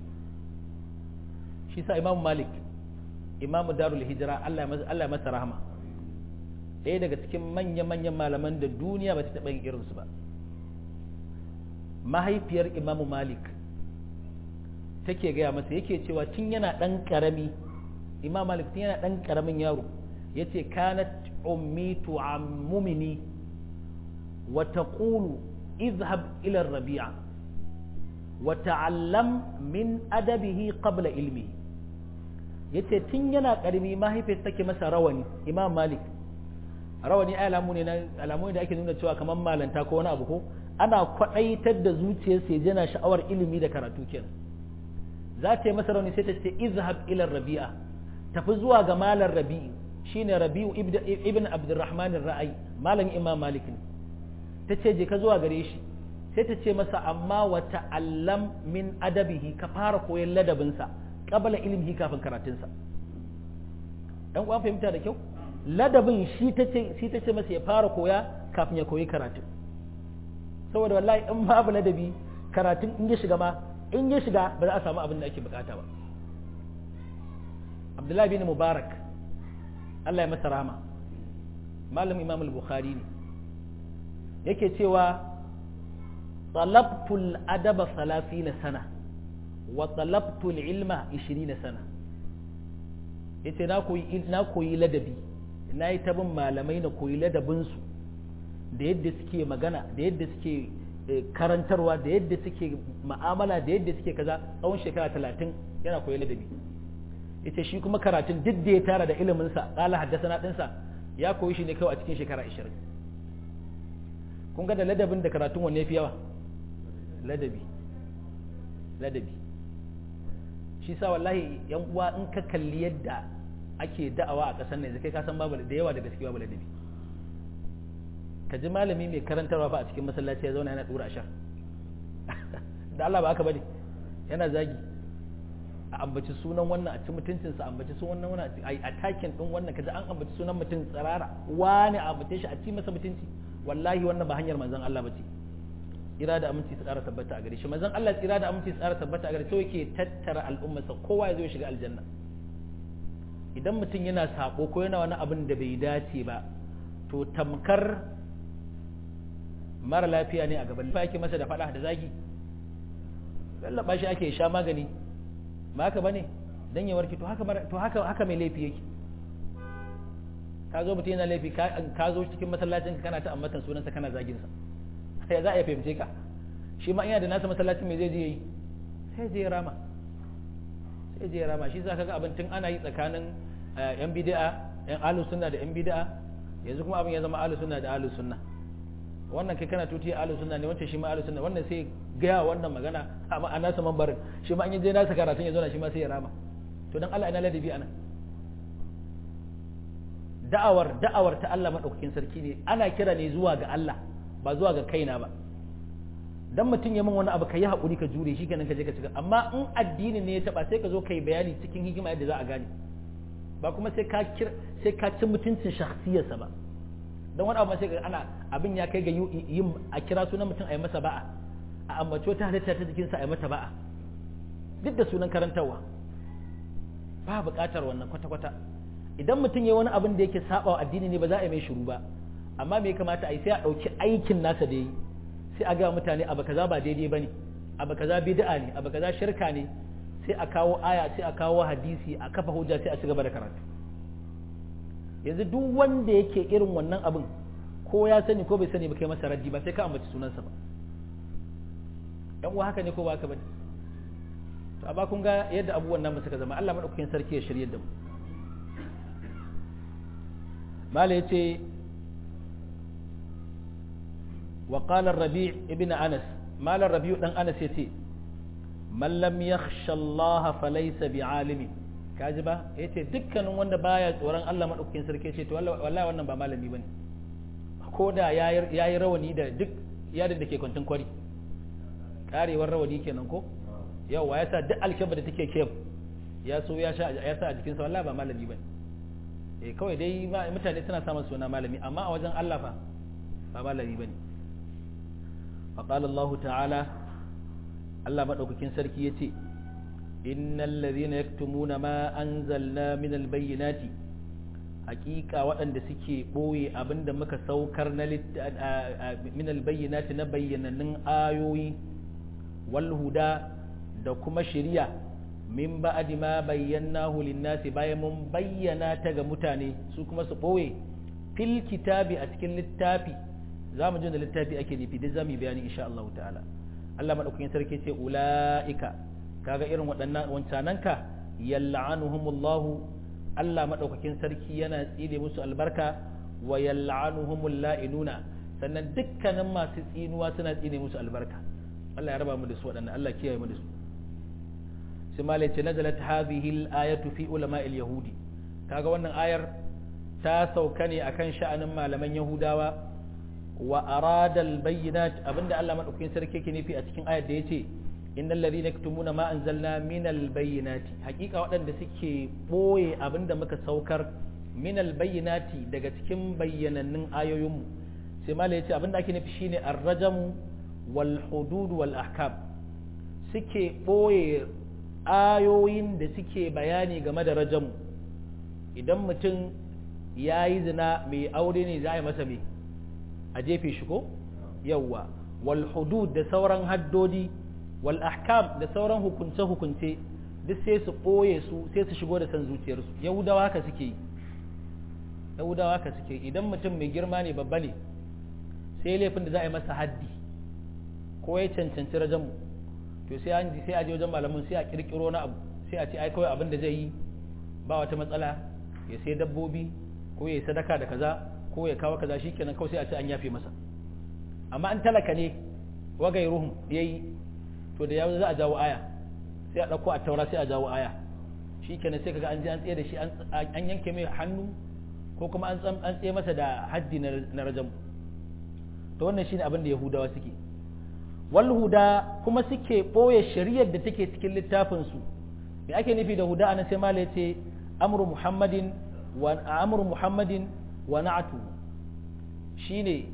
shi sa imamu malik imamu darul hijira Allah ya masa rahama ɗaya daga cikin manya-manyan malaman da duniya ba ta taɓa yin irinsu ba mahaifiyar imamu malik take gaya masa yake cewa tun yana ɗan ƙarami imam malik tun yana ɗan ƙaramin yaro ya ce kanat ummi tu'ammumini wa taqulu اذهب إلى الربيع وتعلم من أدبه قبل علمه yace tun yana karami mahaifiyar take masa rawani imam malik rawani alamu ne na alamu da ake nuna cewa kamar malanta ko wani abu ko ana kwadaitar da zuciyarsa ya jana sha'awar ilimi da karatu kenan za ta yi masa rawani sai ta ce izhab ila rabi'a tafi zuwa ga malar rabi'i shine rabi'u ibn abdurrahman ar-ra'i malam imam malik ne ta ce je ka zuwa gare shi sai ta ce masa amma wa ta'allam min adabihi ka fara koyon ladabinsa qabla ilmihi kafin karatunsa dan uwan fahimta da kyau ladabin shi ta ce shi ta ce masa ya fara koya kafin ya koyi karatu saboda wallahi in babu ladabi karatun in ya shiga ma in ya shiga ba za a samu abin da ake bukata ba Abdullahi bin Mubarak Allah ya masa rahama malam Imam al-Bukhari ne yake cewa talabtul adaba na sana wa talabtul ilma na sana yace na koyi na koyi ladabi na yi tabin malamai na koyi ladabinsu da yadda suke magana da yadda suke karantarwa da yadda suke ma'amala da yadda suke kaza tsawon shekara talatin yana koyi ladabi yace shi kuma karatun duk da ya tara da iliminsa ƙala haddasa na ɗinsa ya koyi shi ne kawai a cikin shekara ashirin kun ga da ladabin da karatun wanne fi yawa ladabi ladabi shi sa wallahi yan uwa in ka kalli yadda ake da'awa a ƙasar nan kai ka san babu da yawa da gaske babu ladabi ka ji malami mai karantarwa fa a cikin masallaci ya zauna yana dura ashar da Allah ba aka bane yana zagi a ambaci sunan wannan a ci mutuncinsa a ambaci sunan wannan a takin din wannan kaji an ambaci sunan mutum tsirara wani a ambace shi a ci masa mutunci wallahi wannan ba hanyar manzon Allah bace tsira da aminci su ƙara tabbata a gare shi manzon Allah tsira da aminci su ƙara tabbata a gare shi yake tattara al'ummarsa kowa ya zo ya shiga aljanna idan mutum yana sako ko yana wani abin da bai dace ba to tamkar mara lafiya ne a gaban lafiya ake masa da fada da zagi lallaba shi ake sha magani ba haka bane dan ya warke to haka to haka haka mai laifi yake ka zo mutum yana laifi ka zo cikin masallacin kana ta ammatan sunansa kana zagin sa sai za a yi fahimce ka shi ma ina da nasa masallacin me zai je yi sai je rama sai je rama shi zaka ga abin tun ana yi tsakanin yan bid'a yan ahlus sunna da yan bid'a yanzu kuma abin ya zama ahlus sunna da ahlus sunna wannan kai kana tuti ahlus sunna ne wancan shi ma ahlus sunna wannan sai gaya wannan magana amma a nasa mambarin shi ma an yi je nasa karatun ya zo na shi ma sai ya rama to dan Allah ina ladabi anan da'awar da'awar ta Allah madaukakin sarki ne ana kira ne zuwa ga Allah ba zuwa ga kaina ba dan mutum ya min wani abu ka yi haƙuri ka jure shi kenan ka je ka cika amma in addini ne ya taba sai ka zo ka yi bayani cikin hikima yadda za a gane ba kuma sai ka kir sai ka ci mutuncin shakhsiyarsa ba dan wani abu ma sai ka ana abin ya kai ga yin a kira sunan mutum a yi masa ba'a a ambaci wata halitta ta jikinsa a yi mata ba'a duk da sunan karantarwa ba buƙatar wannan kwata-kwata idan mutum ya wani abin da yake saba wa addini ne ba za a yi mai shiru ba amma me ya kamata a yi sai a ɗauki aikin nasa da yi sai a ga mutane abu kaza ba daidai bane abu kaza bid'a ne abu kaza shirka ne sai a kawo aya sai a kawo hadisi a kafa hujja sai a ci gaba da karatu yanzu duk wanda yake irin wannan abin ko ya sani ko bai sani ba kai masa raddi ba sai ka ambaci sunansa ba yan uwa haka ne ko ba haka bane to amma kun ga yadda abubuwan nan suka zama Allah madaukakin sarki ya shirye da mu mala yace وقال الربيع ابن أنس مال الربيع دان أنس يتي من لم يخشى الله فليس بعالم كاجبا yace dukkanin wanda baya tsoron Allah madaukakin sarki yace to wallahi wannan ba malami bane ko da yayi rawani da duk yadin da ke kwantin kwari karewar rawani kenan ko yawa ya sa duk alkaba da take kef ya so ya sha ya sa a jikinsa wallahi ba malami bane eh kawai dai mutane suna samun suna malami amma a wajen Allah fa ba malami bane فقال الله تعالى الله مدوكين سركي يتي إن الذين يكتمون ما أنزلنا من البينات حقيقة وأن سكي بوي أبند مك سوكرنا من البينات نبين نن آيوي والهدى دكما شريع من بعد ما بيناه للناس باي من بينا تغ متاني سوكما سبوي في الكتاب أتكن للتابي za mu ji da littafi ake nufi duk za mu yi bayani insha Allah ta'ala Allah madaukakin sarki ce ula'ika kaga irin waɗannan wancananka yal'anuhumullahu Allah madaukakin sarki yana tsire musu albarka wa yal'anuhumul la'inuna sannan dukkanin masu tsinuwa suna tsine musu albarka Allah ya raba mu da su waɗannan Allah kiyaye mu da su sai malai ce nazalat hadhihi al-ayatu fi ulama'il yahudi kaga wannan ayar ta sauka ne akan sha'anin malaman yahudawa wa arada albayyinat abinda Allah madaukakin sarki yake nufi a cikin ayar da yace innal ladhina yaktumuna ma anzalna min albayyinati hakika waɗanda suke boye abinda muka saukar min albayyinati daga cikin bayyanannun ayoyinmu sai malai yace abinda ake nufi shine arrajamu wal hudud wal ahkam suke boye ayoyin da suke bayani game da rajamu idan mutum ya yi zina mai aure ne za a yi masa mai a jefe shi ko yawwa wal hudud da sauran haddodi wal ahkam da sauran hukunce hukunce duk sai su ɓoye su sai su shigo da san zuciyarsu yahudawa haka suke yi yahudawa haka suke idan mutum mai girma ne babba ne sai laifin da za a yi masa haddi ko ya cancanci rajamu to sai an sai a je wajen malamin sai a kirkiro na abu sai a ce ai kawai abin da zai yi ba wata matsala ya sai dabbobi ko ya yi sadaka da kaza ko ya kawo kaza shikenan kawai sai a ce an yafe masa amma an talaka ne wagai ruhum yayi to da yawo za a jawo aya sai a dauko a taura sai a jawo aya shikenan sai kaga an je an tsaye da shi an yanke mai hannu ko kuma an an tsaye masa da haddi na rajam to wannan shine abin da yahudawa suke wal huda kuma suke boye shari'ar da take cikin littafin su me ake nufi da huda anan sai malai ce amru muhammadin wa amru muhammadin wa na'atu shine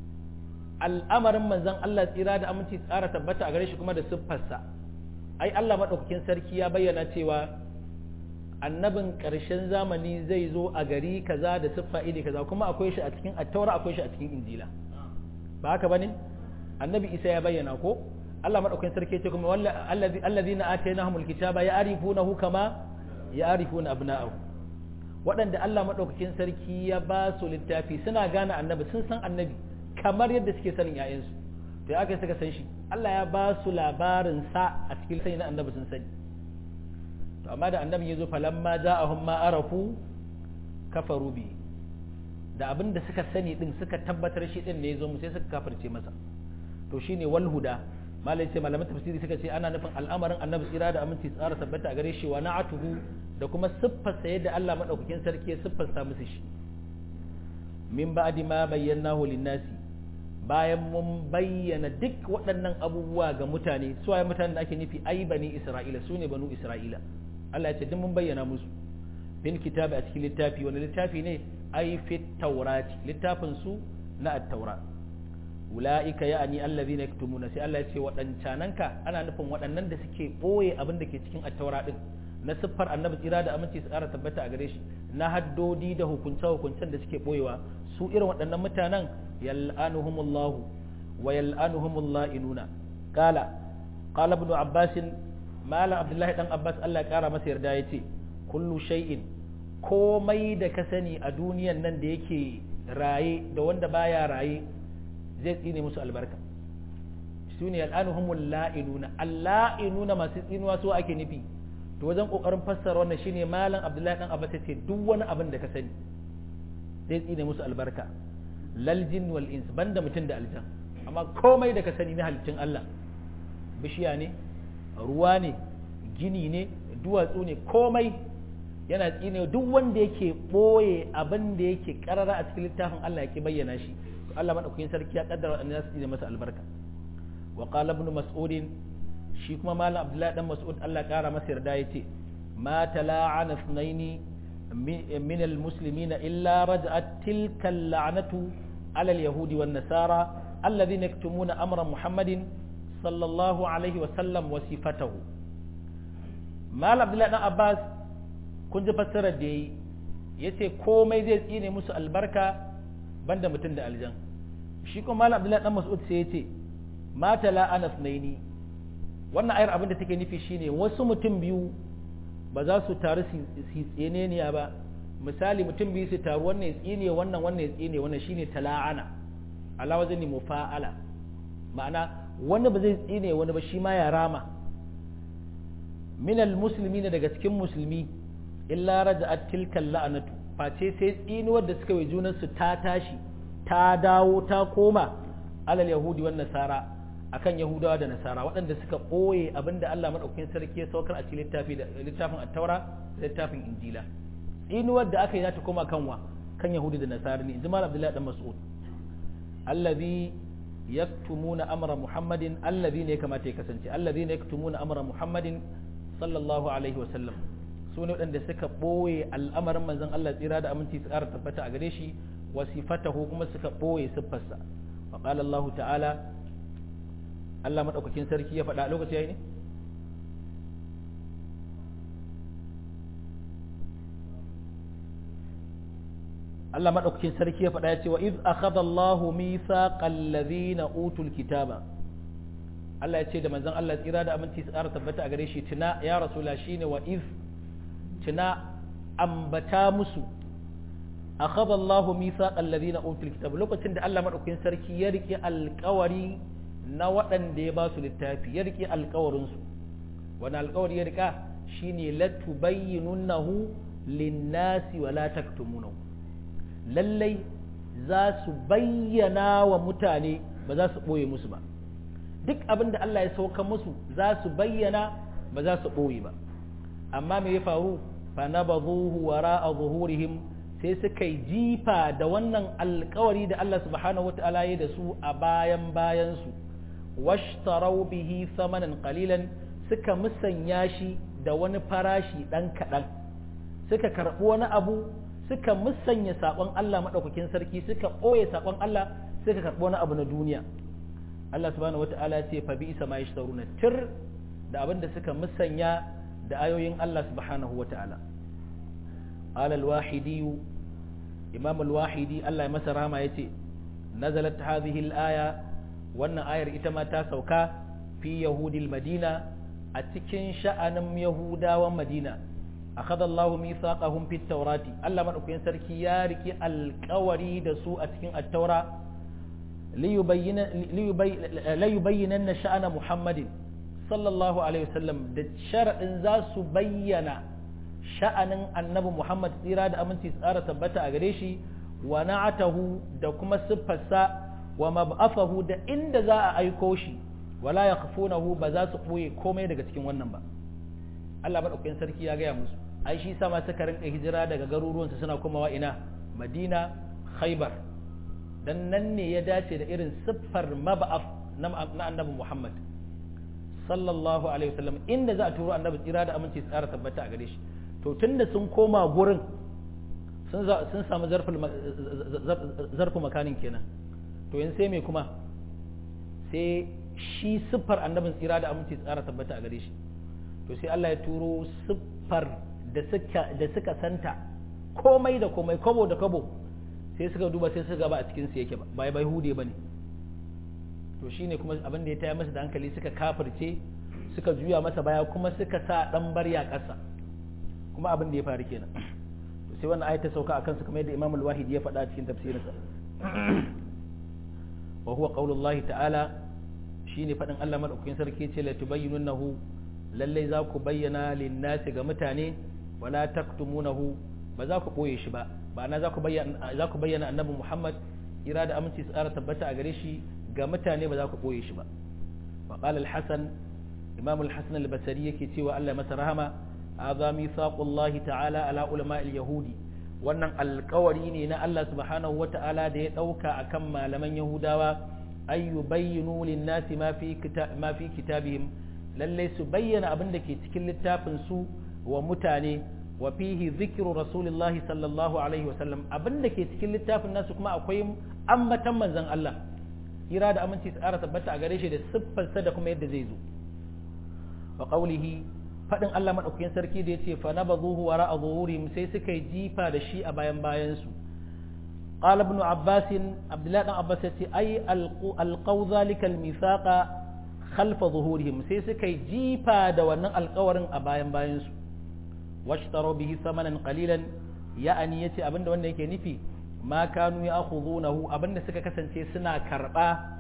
al'amarin manzon Allah tsira da aminci tsara tabbata a gare shi kuma da siffarsa ai Allah madaukakin sarki ya bayyana cewa annabin ƙarshen zamani zai zo a gari kaza da siffa iri kaza kuma akwai shi a cikin attaura akwai shi a cikin injila ba haka bane annabi isa ya bayyana ko Allah madaukakin sarki ya ce kuma allazina atainahumul kitaba ya'rifunahu kama ya'rifuna abna'ahu waɗanda Allah madaukakin sarki ya ba su littafi suna gane annabi sun san annabi kamar yadda suke sanin ƴaƴansu to ya kai suka san shi Allah ya ba su labarin sa a cikin sai na annabi sun sani to amma da annabi ya zo falamma ja'ahum ma arafu kafaru bi da abin da suka sani din suka tabbatar shi din ne ya zo mu sai suka kafirce masa to shine wal huda malai ce malaman tafsiri suka ce ana nufin al'amarin annabi tsira da aminci tsara tabbata a gare shi wa na'atuhu da kuma siffarsa yadda Allah madaukakin sarki ya siffarsa musu shi min ba'di ma bayyanahu lin-nasi bayan mun bayyana duk waɗannan abubuwa ga mutane su waye mutanen da ake nufi ai bani isra'ila su ne banu isra'ila Allah ya ce duk mun bayyana musu bin kitabi a cikin littafi wani littafi ne ai fit taurati littafin su na at-taura ulaika ya'ani allazina yaktumuna sai Allah ya ce waɗancananka ana nufin waɗannan da suke boye abin da ke cikin at-taura din na siffar annabi tsira da aminci su ƙara tabbata a gare shi na haddodi da hukunce-hukuncen da suke boyewa su irin waɗannan mutanen yal'anuhumullahu wa yal'anuhumullah inuna qala qala ibn abbas malam abdullahi dan abbas Allah ya kara masa yarda yace kullu shay'in komai da ka sani a duniyan nan da yake raye da wanda baya raye zai tsine musu albarka su ne al'anuhumul la'inuna alla'inuna masu tsinuwa so ake nufi to wajen kokarin fassara wannan shine malam abdullahi dan abbas yace duk wani abin da ka sani zai tsine musu albarka lal jin wal ins banda mutum da aljan amma komai da ka sani na halittun Allah bishiya ne ruwa ne gini ne duwatsu ne komai yana tsine duk wanda yake boye abin da yake karara a cikin littafin Allah yake bayyana shi to Allah madaukakin sarki ya kaddara an ya tsine masa albarka wa qala ibn mas'ud shi kuma malam abdullahi dan mas'ud Allah kara masa yarda yace ma tala'ana sunaini من المسلمين إلا رجعت تلك اللعنة على اليهود والنصارى الذين يكتمون أمر محمد صلى الله عليه وسلم وصفته ما عبد الله بن عباس كنت فسر دي yace komai zai tsine musu albarka banda mutum da aljan shi kuma malam abdullahi dan mas'ud sai yace mata la anas naini wannan ayar abin da take nufi shine wasu mutum biyu ba za su taru su tseneniya ba misali mutum biyu su taru wannan ya tsine wannan wannan ya tsine wannan shine tala'ana ala wazni mufa'ala ma'ana wani ba zai tsine wani ba shi ma ya rama minal musulmi daga cikin musulmi illa raja'at tilkal la'anatu face sai tsinuwar da suka yi junan su ta tashi ta dawo ta koma alal yahudi wan nasara akan yahudawa da nasara waɗanda suka ɓoye abinda Allah maɗaukakin sarki ya saukar a cikin littafi da littafin at-taura da littafin injila tsinuwar da aka yi za ta koma kanwa kan yahudi da nasara ne jimal abdullahi dan mas'ud allazi yaktumuna amra muhammadin allazi ne kamata ya kasance allazi ne yaktumuna amra muhammadin sallallahu alaihi wa sallam su ne waɗanda suka ɓoye al'amarin manzon Allah tsira da aminci su ƙara tabbata a gare shi wasifatahu kuma suka ɓoye siffarsa wa qala Allah ta'ala Allah madaukakin sarki ya faɗa lokaci yayi ne Allah madaukakin sarki ya faɗa ya ce wa iz akhadha Allahu mithaqal ladhina utul kitaba Allah ya ce da manzon Allah tsira da aminci su ƙara tabbata a gare shi tuna ya rasula shine wa iz tuna ambata musu akhadha Allahu mithaqal ladhina utul kitaba lokacin da Allah madaukakin sarki ya rike alƙawari na waɗanda ya ba su littafi ya rike alƙawarin su wani alƙawari ya rika shine latubayyinunahu lin-nasi wa la taktumunahu lallai za su bayyana wa mutane ba za su ɓoye musu ba duk abin da Allah ya sauka musu za su bayyana ba za su ɓoye ba amma me ya faru fa na ba wara a zuhurihim sai suka yi jifa da wannan alkawari da Allah subhanahu wa ta'ala ya da su a bayan bayansu washtarau bihi samanan qalilan suka musanya shi da wani farashi ɗan kaɗan suka karɓi wani abu suka musanya saƙon Allah maɗaukakin sarki suka ɓoye saƙon Allah suka karɓi wani abu na duniya Allah subhanahu wata'ala ya ce fa bi isa ma yashtaruna tir da abin da suka musanya da ayoyin Allah subhanahu wata'ala qala al-wahidi imam al-wahidi Allah ya masa rahama yace nazalat hadhihi al-aya wannan ayar ita ma ta sauka fi yahudil madina a cikin sha'anin yahudawan madina أخذ الله ميثاقهم في التوراة ألا من أكين سركي ياركي القوري دسوء أتكين التوراة ليبين ليبين ليبينن شأن محمد sallallahu alaihi wasallam da sharaɗin za su bayyana sha'anin annabi Muhammad tsira da aminci tsara tabbata a gare shi wa na'atahu da kuma siffarsa wa mab'afahu da inda za a aiko shi wala yakhfunahu ba za su ɓoye komai daga cikin wannan ba Allah madaukakin sarki ya gaya musu ai shi sama suka rinka hijira daga garuruwansu suna komawa ina Madina Khaibar dan nan ne ya dace da irin siffar mab'af na annabi Muhammad sallallahu alaihi wasallam inda za a turo annabi tsira da aminci tsara tabbata a gare shi to tunda sun koma gurin sun sun samu zarfu makanin kenan to yanzu sai me kuma sai shi siffar annabin tsira da aminci tsara tabbata a gare shi to sai Allah ya turo siffar da suka da suka santa komai da komai kobo da kobo sai suka duba sai suka ba a cikin su yake ba bai bai hude bane to shine kuma abin da ya taya masa da hankali suka kafirce suka juya masa baya kuma suka sa dan barya ƙasa kuma abin da ya faru kenan to sai wannan ayata sauka akan su kamar yadda Imam al-Wahidi ya faɗa cikin tafsirinsa wa huwa qaulullahi ta'ala shine faɗin Allah madaukakin sarki ce la tubayyinunahu lallai za ku bayyana linnasi ga mutane wala taktumunahu ba za ku boye shi ba ba na za ku bayyana za ku bayyana annabi Muhammad ira da aminci tsara tabbata a gare shi ga mutane ba za ku boye shi ba wa qala al-hasan imam al-hasan al-basri yake cewa Allah masa rahama hadha mithaqullahi ta'ala ala ulama al-yahudi wannan alkawari ne na Allah subhanahu wa ta'ala da ya dauka akan malaman yahudawa ay yubayyinu lin-nasi ma fi ma fi kitabihim lalle su bayyana abin da ke cikin littafin su wa mutane wa fihi zikru rasulillahi sallallahu alaihi wa sallam abin da ke cikin littafin nasu kuma akwai ambatan manzon Allah kira da aminci tsara tabbata a gare shi da siffarsa da kuma yadda zai zo wa qawlihi fadin Allah madaukakin sarki da yace fa nabadhuhu wara zuhurihim sai suka yi jifa da shi a bayan bayan su qala ibn abbas abdullah dan abbas yace ay alqaw zalika almithaqa khalfa zuhurihim sai suka yi jifa da wannan alƙawarin a bayan bayan su washtaro bihi samanan qalilan ya'ani yace abinda wanda yake nufi ma kanu ya'khudunahu abinda suka kasance suna karba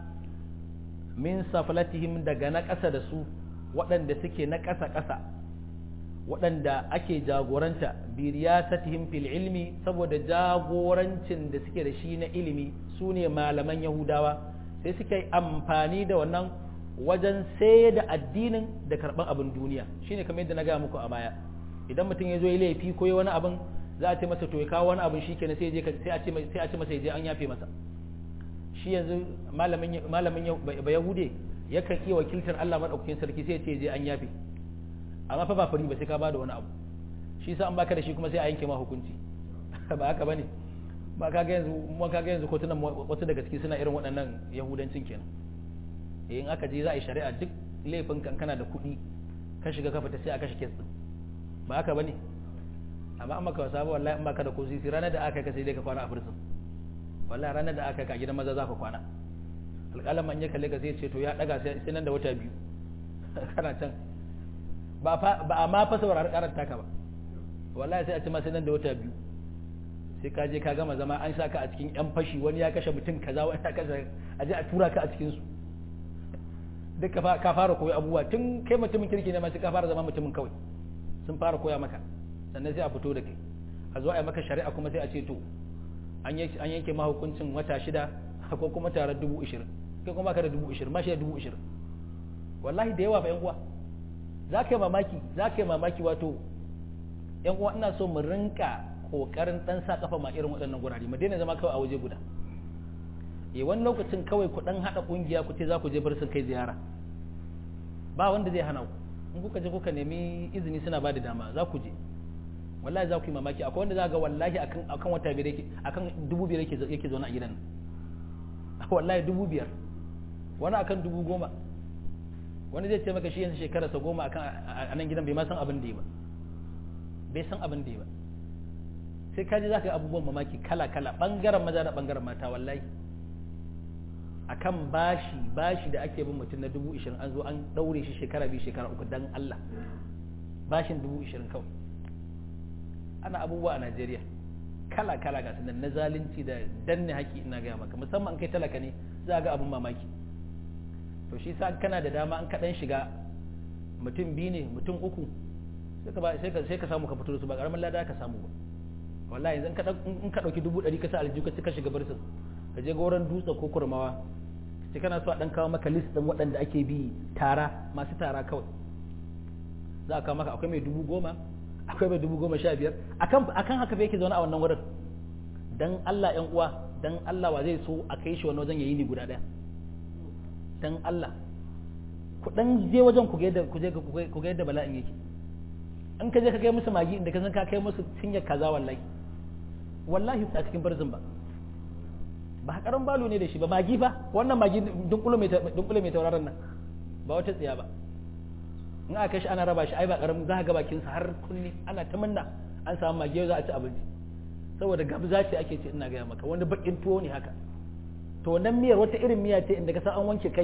min saflatihim daga na ƙasa da su waɗanda suke na ƙasa ƙasa waɗanda ake jagoranta bi riyasatihim fil ilmi saboda jagorancin da suke da shi na ilimi su ne malaman yahudawa sai suka yi amfani da wannan wajen sai da addinin da karɓar abin duniya shine kamar yadda na gaya muku a baya idan mutum ya zo ya laifi ko ya wani abin za a ce masa to ya kawo wani abin shikenan sai je sai a ce sai a ce masa ya je an yafe masa shi yanzu malamin malamin ba yahude yakan iya wakiltar Allah madaukakin sarki sai ya ce je an yafe amma fa ba fari ba sai ka bada wani abu shi sa an baka da shi kuma sai a yanke ma hukunci ba haka bane ba ka ga yanzu mu ka ga yanzu kotunan wasu daga ciki suna irin waɗannan yahudancin kenan in aka je za a yi shari'a duk laifin kankana da kuɗi ka shiga ka fita sai a kashe kes din ba haka bane amma an maka wasa ba wallahi in baka da ko sisi ranar da aka ka sai dai ka kwana a fursun wallahi ranar da aka ka gidan maza za ka kwana alƙalan man ya kalle ka sai ce to ya daga sai nan da wata biyu kana can ba a ma fa saurari karar taka ba wallahi sai a ce ma sai nan da wata biyu sai ka je ka gama zama an sa ka a cikin yan fashi wani ya kashe mutum kaza wani ya kashe a je a tura ka a cikin su duk ka fara koyi abubuwa tun kai mutumin kirki ne ma sai ka fara zama mutumin kawai sun fara koya maka sannan sai a fito da kai a zo a yi maka shari'a kuma sai a ce to an yanke ma hukuncin wata shida ko kuma tare dubu ishirin kai kuma ka da dubu ishirin ma shi da dubu ishirin wallahi da yawa ba yan uwa za ka yi mamaki za ka yi mamaki wato yan uwa ina so mu rinka kokarin dan sa kafa ma irin waɗannan gurare mu daina zama kawai a waje guda eh wani lokacin kawai ku dan hada kungiya ku ce za ku je bar sun kai ziyara ba wanda zai hana ku in kuka je kuka nemi izini suna ba da dama za ku je wallahi za ku yi mamaki akwai wanda za ga wallahi akan akan wata biyar yake akan dubu biyar yake yake zaune a gidan wallahi dubu biyar wani akan dubu goma wani zai ce maka shi yanzu shekararsa goma akan a nan gidan bai ma san abin da yi ba bai san abin da yi ba sai kaji za ka yi abubuwan mamaki kala kala bangaren maza da bangaren mata wallahi akan bashi bashi da ake bin mutum na dubu ishirin an zo an daure shi shekara biyu shekara uku dan Allah bashin dubu ishirin kawai ana abubuwa a Najeriya kala kala ga sunan na zalunci da danne haƙi ina gaya maka musamman kai talaka ne za ga abin mamaki to shi sa kana da dama an kaɗan shiga mutum biyu ne mutum uku sai ka sai ka samu ka fito da su ba karamin lada ka samu ba wallahi yanzu in ka dauki dubu ɗari ka sa aljihu ka cika shiga barsin ka je goron dutse ko kurmawa sai kana so a dan kawo maka list din waɗanda ake bi tara masu tara kawai za a kawo maka akwai mai dubu goma akwai mai dubu goma sha biyar akan akan haka fa yake zaune a wannan wurin dan Allah ƴan uwa dan Allah wa zai so a kai shi wani wajen yayi ni guda ɗaya dan Allah ku dan je wajen ku ga yadda ku je ku ga yadda bala'in yake in ka je ka kai musu magi inda ka san ka kai musu cinyar kaza wallahi wallahi a cikin barzin ba ba karan balo ne da shi ba magi fa wannan magi dunkulo mai dunkulo mai tauraron nan ba wata tsiya ba in aka shi ana raba shi ai ba karamin za ka ga bakin sa har kunni ana ta minna an samu magi yau za a ci abinci saboda gabza ce ake ce ina gaya maka wani bakin tuwo ne haka to wannan miyar wata irin miya ce inda ka san an wanke kai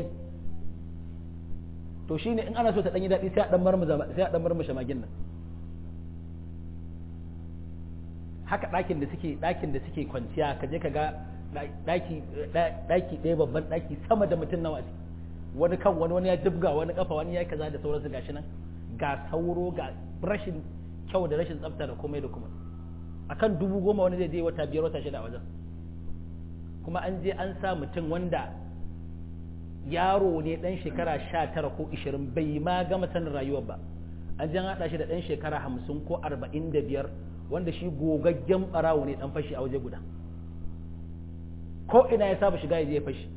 to shine in ana so ta dan yi daɗi sai a dan marmuza sai a dan marmusha magin nan haka ɗakin da suke ɗakin da suke kwanciya ka je ka ga ɗaki ɗaki ɗaya babban ɗaki sama da mutum nawa ce wani kan wani wani ya jibga wani kafa wani ya kaza da sauransu gashi nan ga sauro ga rashin kyau da rashin tsafta da komai da kuma akan dubu goma wani zai je wata biyar wata shida a wajen kuma an je an sa mutum wanda yaro ne dan shekara sha tara ko ishirin bai ma gama sanin rayuwar ba an je an haɗa shi da dan shekara hamsin ko arba'in da biyar wanda shi gogaggen ɓarawo ne dan fashi a waje guda ko ina ya saba shiga ya je fashi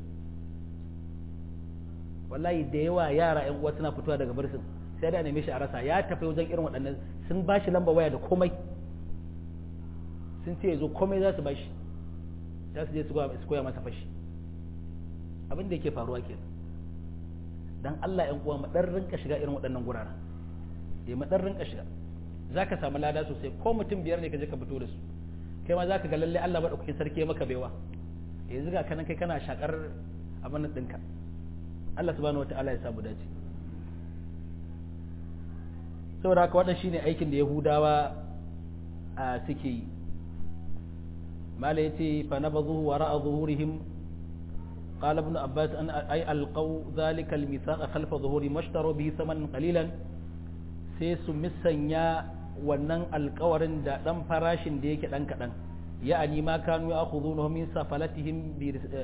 wallahi da yawa yara yan uwa suna fitowa daga birsin sai da neme shi a rasa ya tafi wajen irin waɗannan sun ba shi lamba waya da komai sun ce zo komai za su ba shi za su je su koya masa fashi abin da yake faruwa ke dan Allah yan uwa mu dan rinka shiga irin waɗannan guraren eh mu dan rinka shiga zaka samu lada sosai ko mutum biyar ne ka je ka fito da su kai ma zaka ga lalle Allah madaukakin sarki maka baiwa yanzu ga kanan kai kana shakar abin ɗinka Allah subhanahu wata'ala ya samu dace saboda haka wannan shine aikin da Yahudawa suke yi mala yace fa nabadhu wara'a zuhurihim قال ابن عباس أن أي ألقوا ذلك الميثاق خلف ظهورهم واشتروا به ثمنا قليلا sai su misanya wannan alkawarin da ɗan farashin da yake ɗan kaɗan ya'ani ma kanu ya akhudhunahu min safalatihim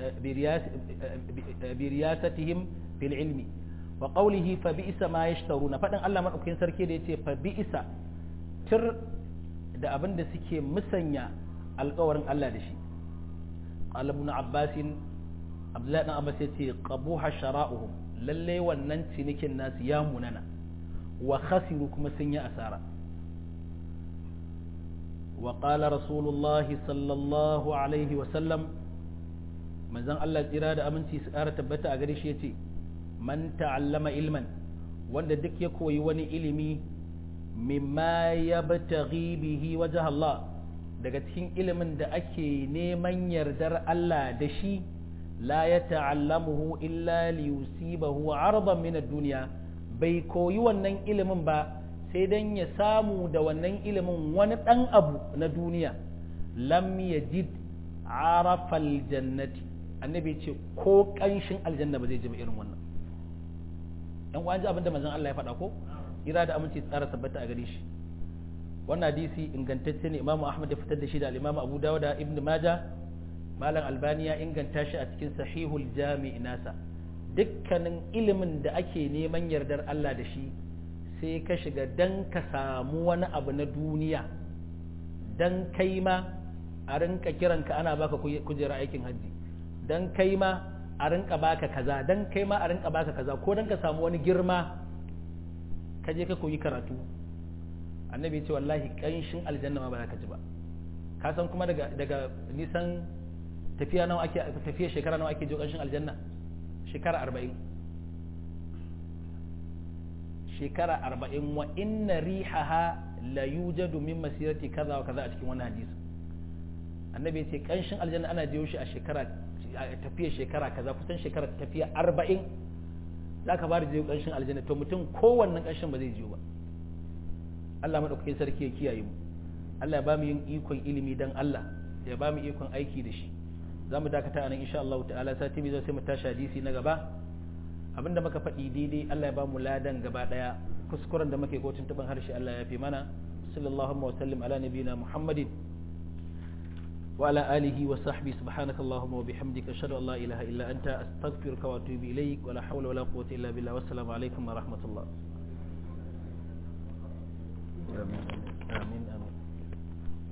bi riyasatihim fil ilmi wa qawlihi fa bi'sa ma yashtaruna faɗin Allah madaukakin sarki da yace fa bi'sa tir da abin da suke musanya alkawarin Allah da shi qala ibn abbas abdullahi dan abbas yace qabuha shara'uhum lalle wannan cinikin nasu ya munana wa khasiru kuma sun yi asara wa qala rasulullahi sallallahu alaihi wa sallam manzon Allah tsira da aminci su ƙara tabbata a gare shi yace man ta'allama ilman wanda duk ya koyi wani ilimi mimma yabtaghi bihi wajh Allah daga cikin ilimin da ake neman yardar Allah da shi la ya ta'allamuhu illa liyusibahu ardan min ad-dunya bai koyi wannan ilimin ba sai dan ya samu da wannan ilimin wani dan abu na duniya lam yajid arafal jannati annabi ce ko kanshin aljanna ba zai ji ba irin wannan yan uwan ji abinda manzon Allah ya faɗa ko ira da aminci tsara tabbata a gare shi wannan hadisi ingantacce ne imamu ahmad ya fitar da shi da al-imamu abu dawud da ibnu majah malam albani ya inganta shi a cikin sahihul jami nasa dukkanin ilimin da ake neman yardar Allah da shi sai ka shiga dan ka samu wani abu na duniya dan kai ma a rinka kiranka ana baka kujera aikin hajji dan kai ma a rinka baka kaza dan kai ma a rinka baka kaza ko dan ka samu wani girma ka je ka koyi karatu annabi ce wallahi kanshin aljanna ma ba za ka ji ba ka san kuma daga daga nisan tafiya nawa ake tafiya shekara nawa ake jo kanshin aljanna shekara arba'in shekara arba'in wa inna rihaha la yujadu min masirati kaza wa kaza a cikin wannan hadisi annabi ya ce kanshin aljanna ana jiyo shi a shekara tafiya shekara kaza kusan shekara tafiya arba'in za ka ba da jiyo kanshin aljanna to mutum kowannan kanshin ba zai jiyo ba Allah maɗaukakin sarki ya kiyaye mu Allah ya ba mu yin ikon ilimi dan Allah ya ba mu ikon aiki da shi za mu dakata a nan insha Allah ta'ala sati mai zai sai mu tashi hadisi na gaba abinda muka faɗi daidai Allah ya ba mu ladan gaba ɗaya kuskuren da muke ko tuntuban harshe Allah ya fi mana sallallahu wa sallim ala nabiyina muhammadin وعلى آله وصحبه سبحانك اللهم وبحمدك أشهد أن لا إله إلا أنت أستغفرك وأتوب إليك ولا حول ولا قوة إلا بالله والسلام عليكم ورحمة الله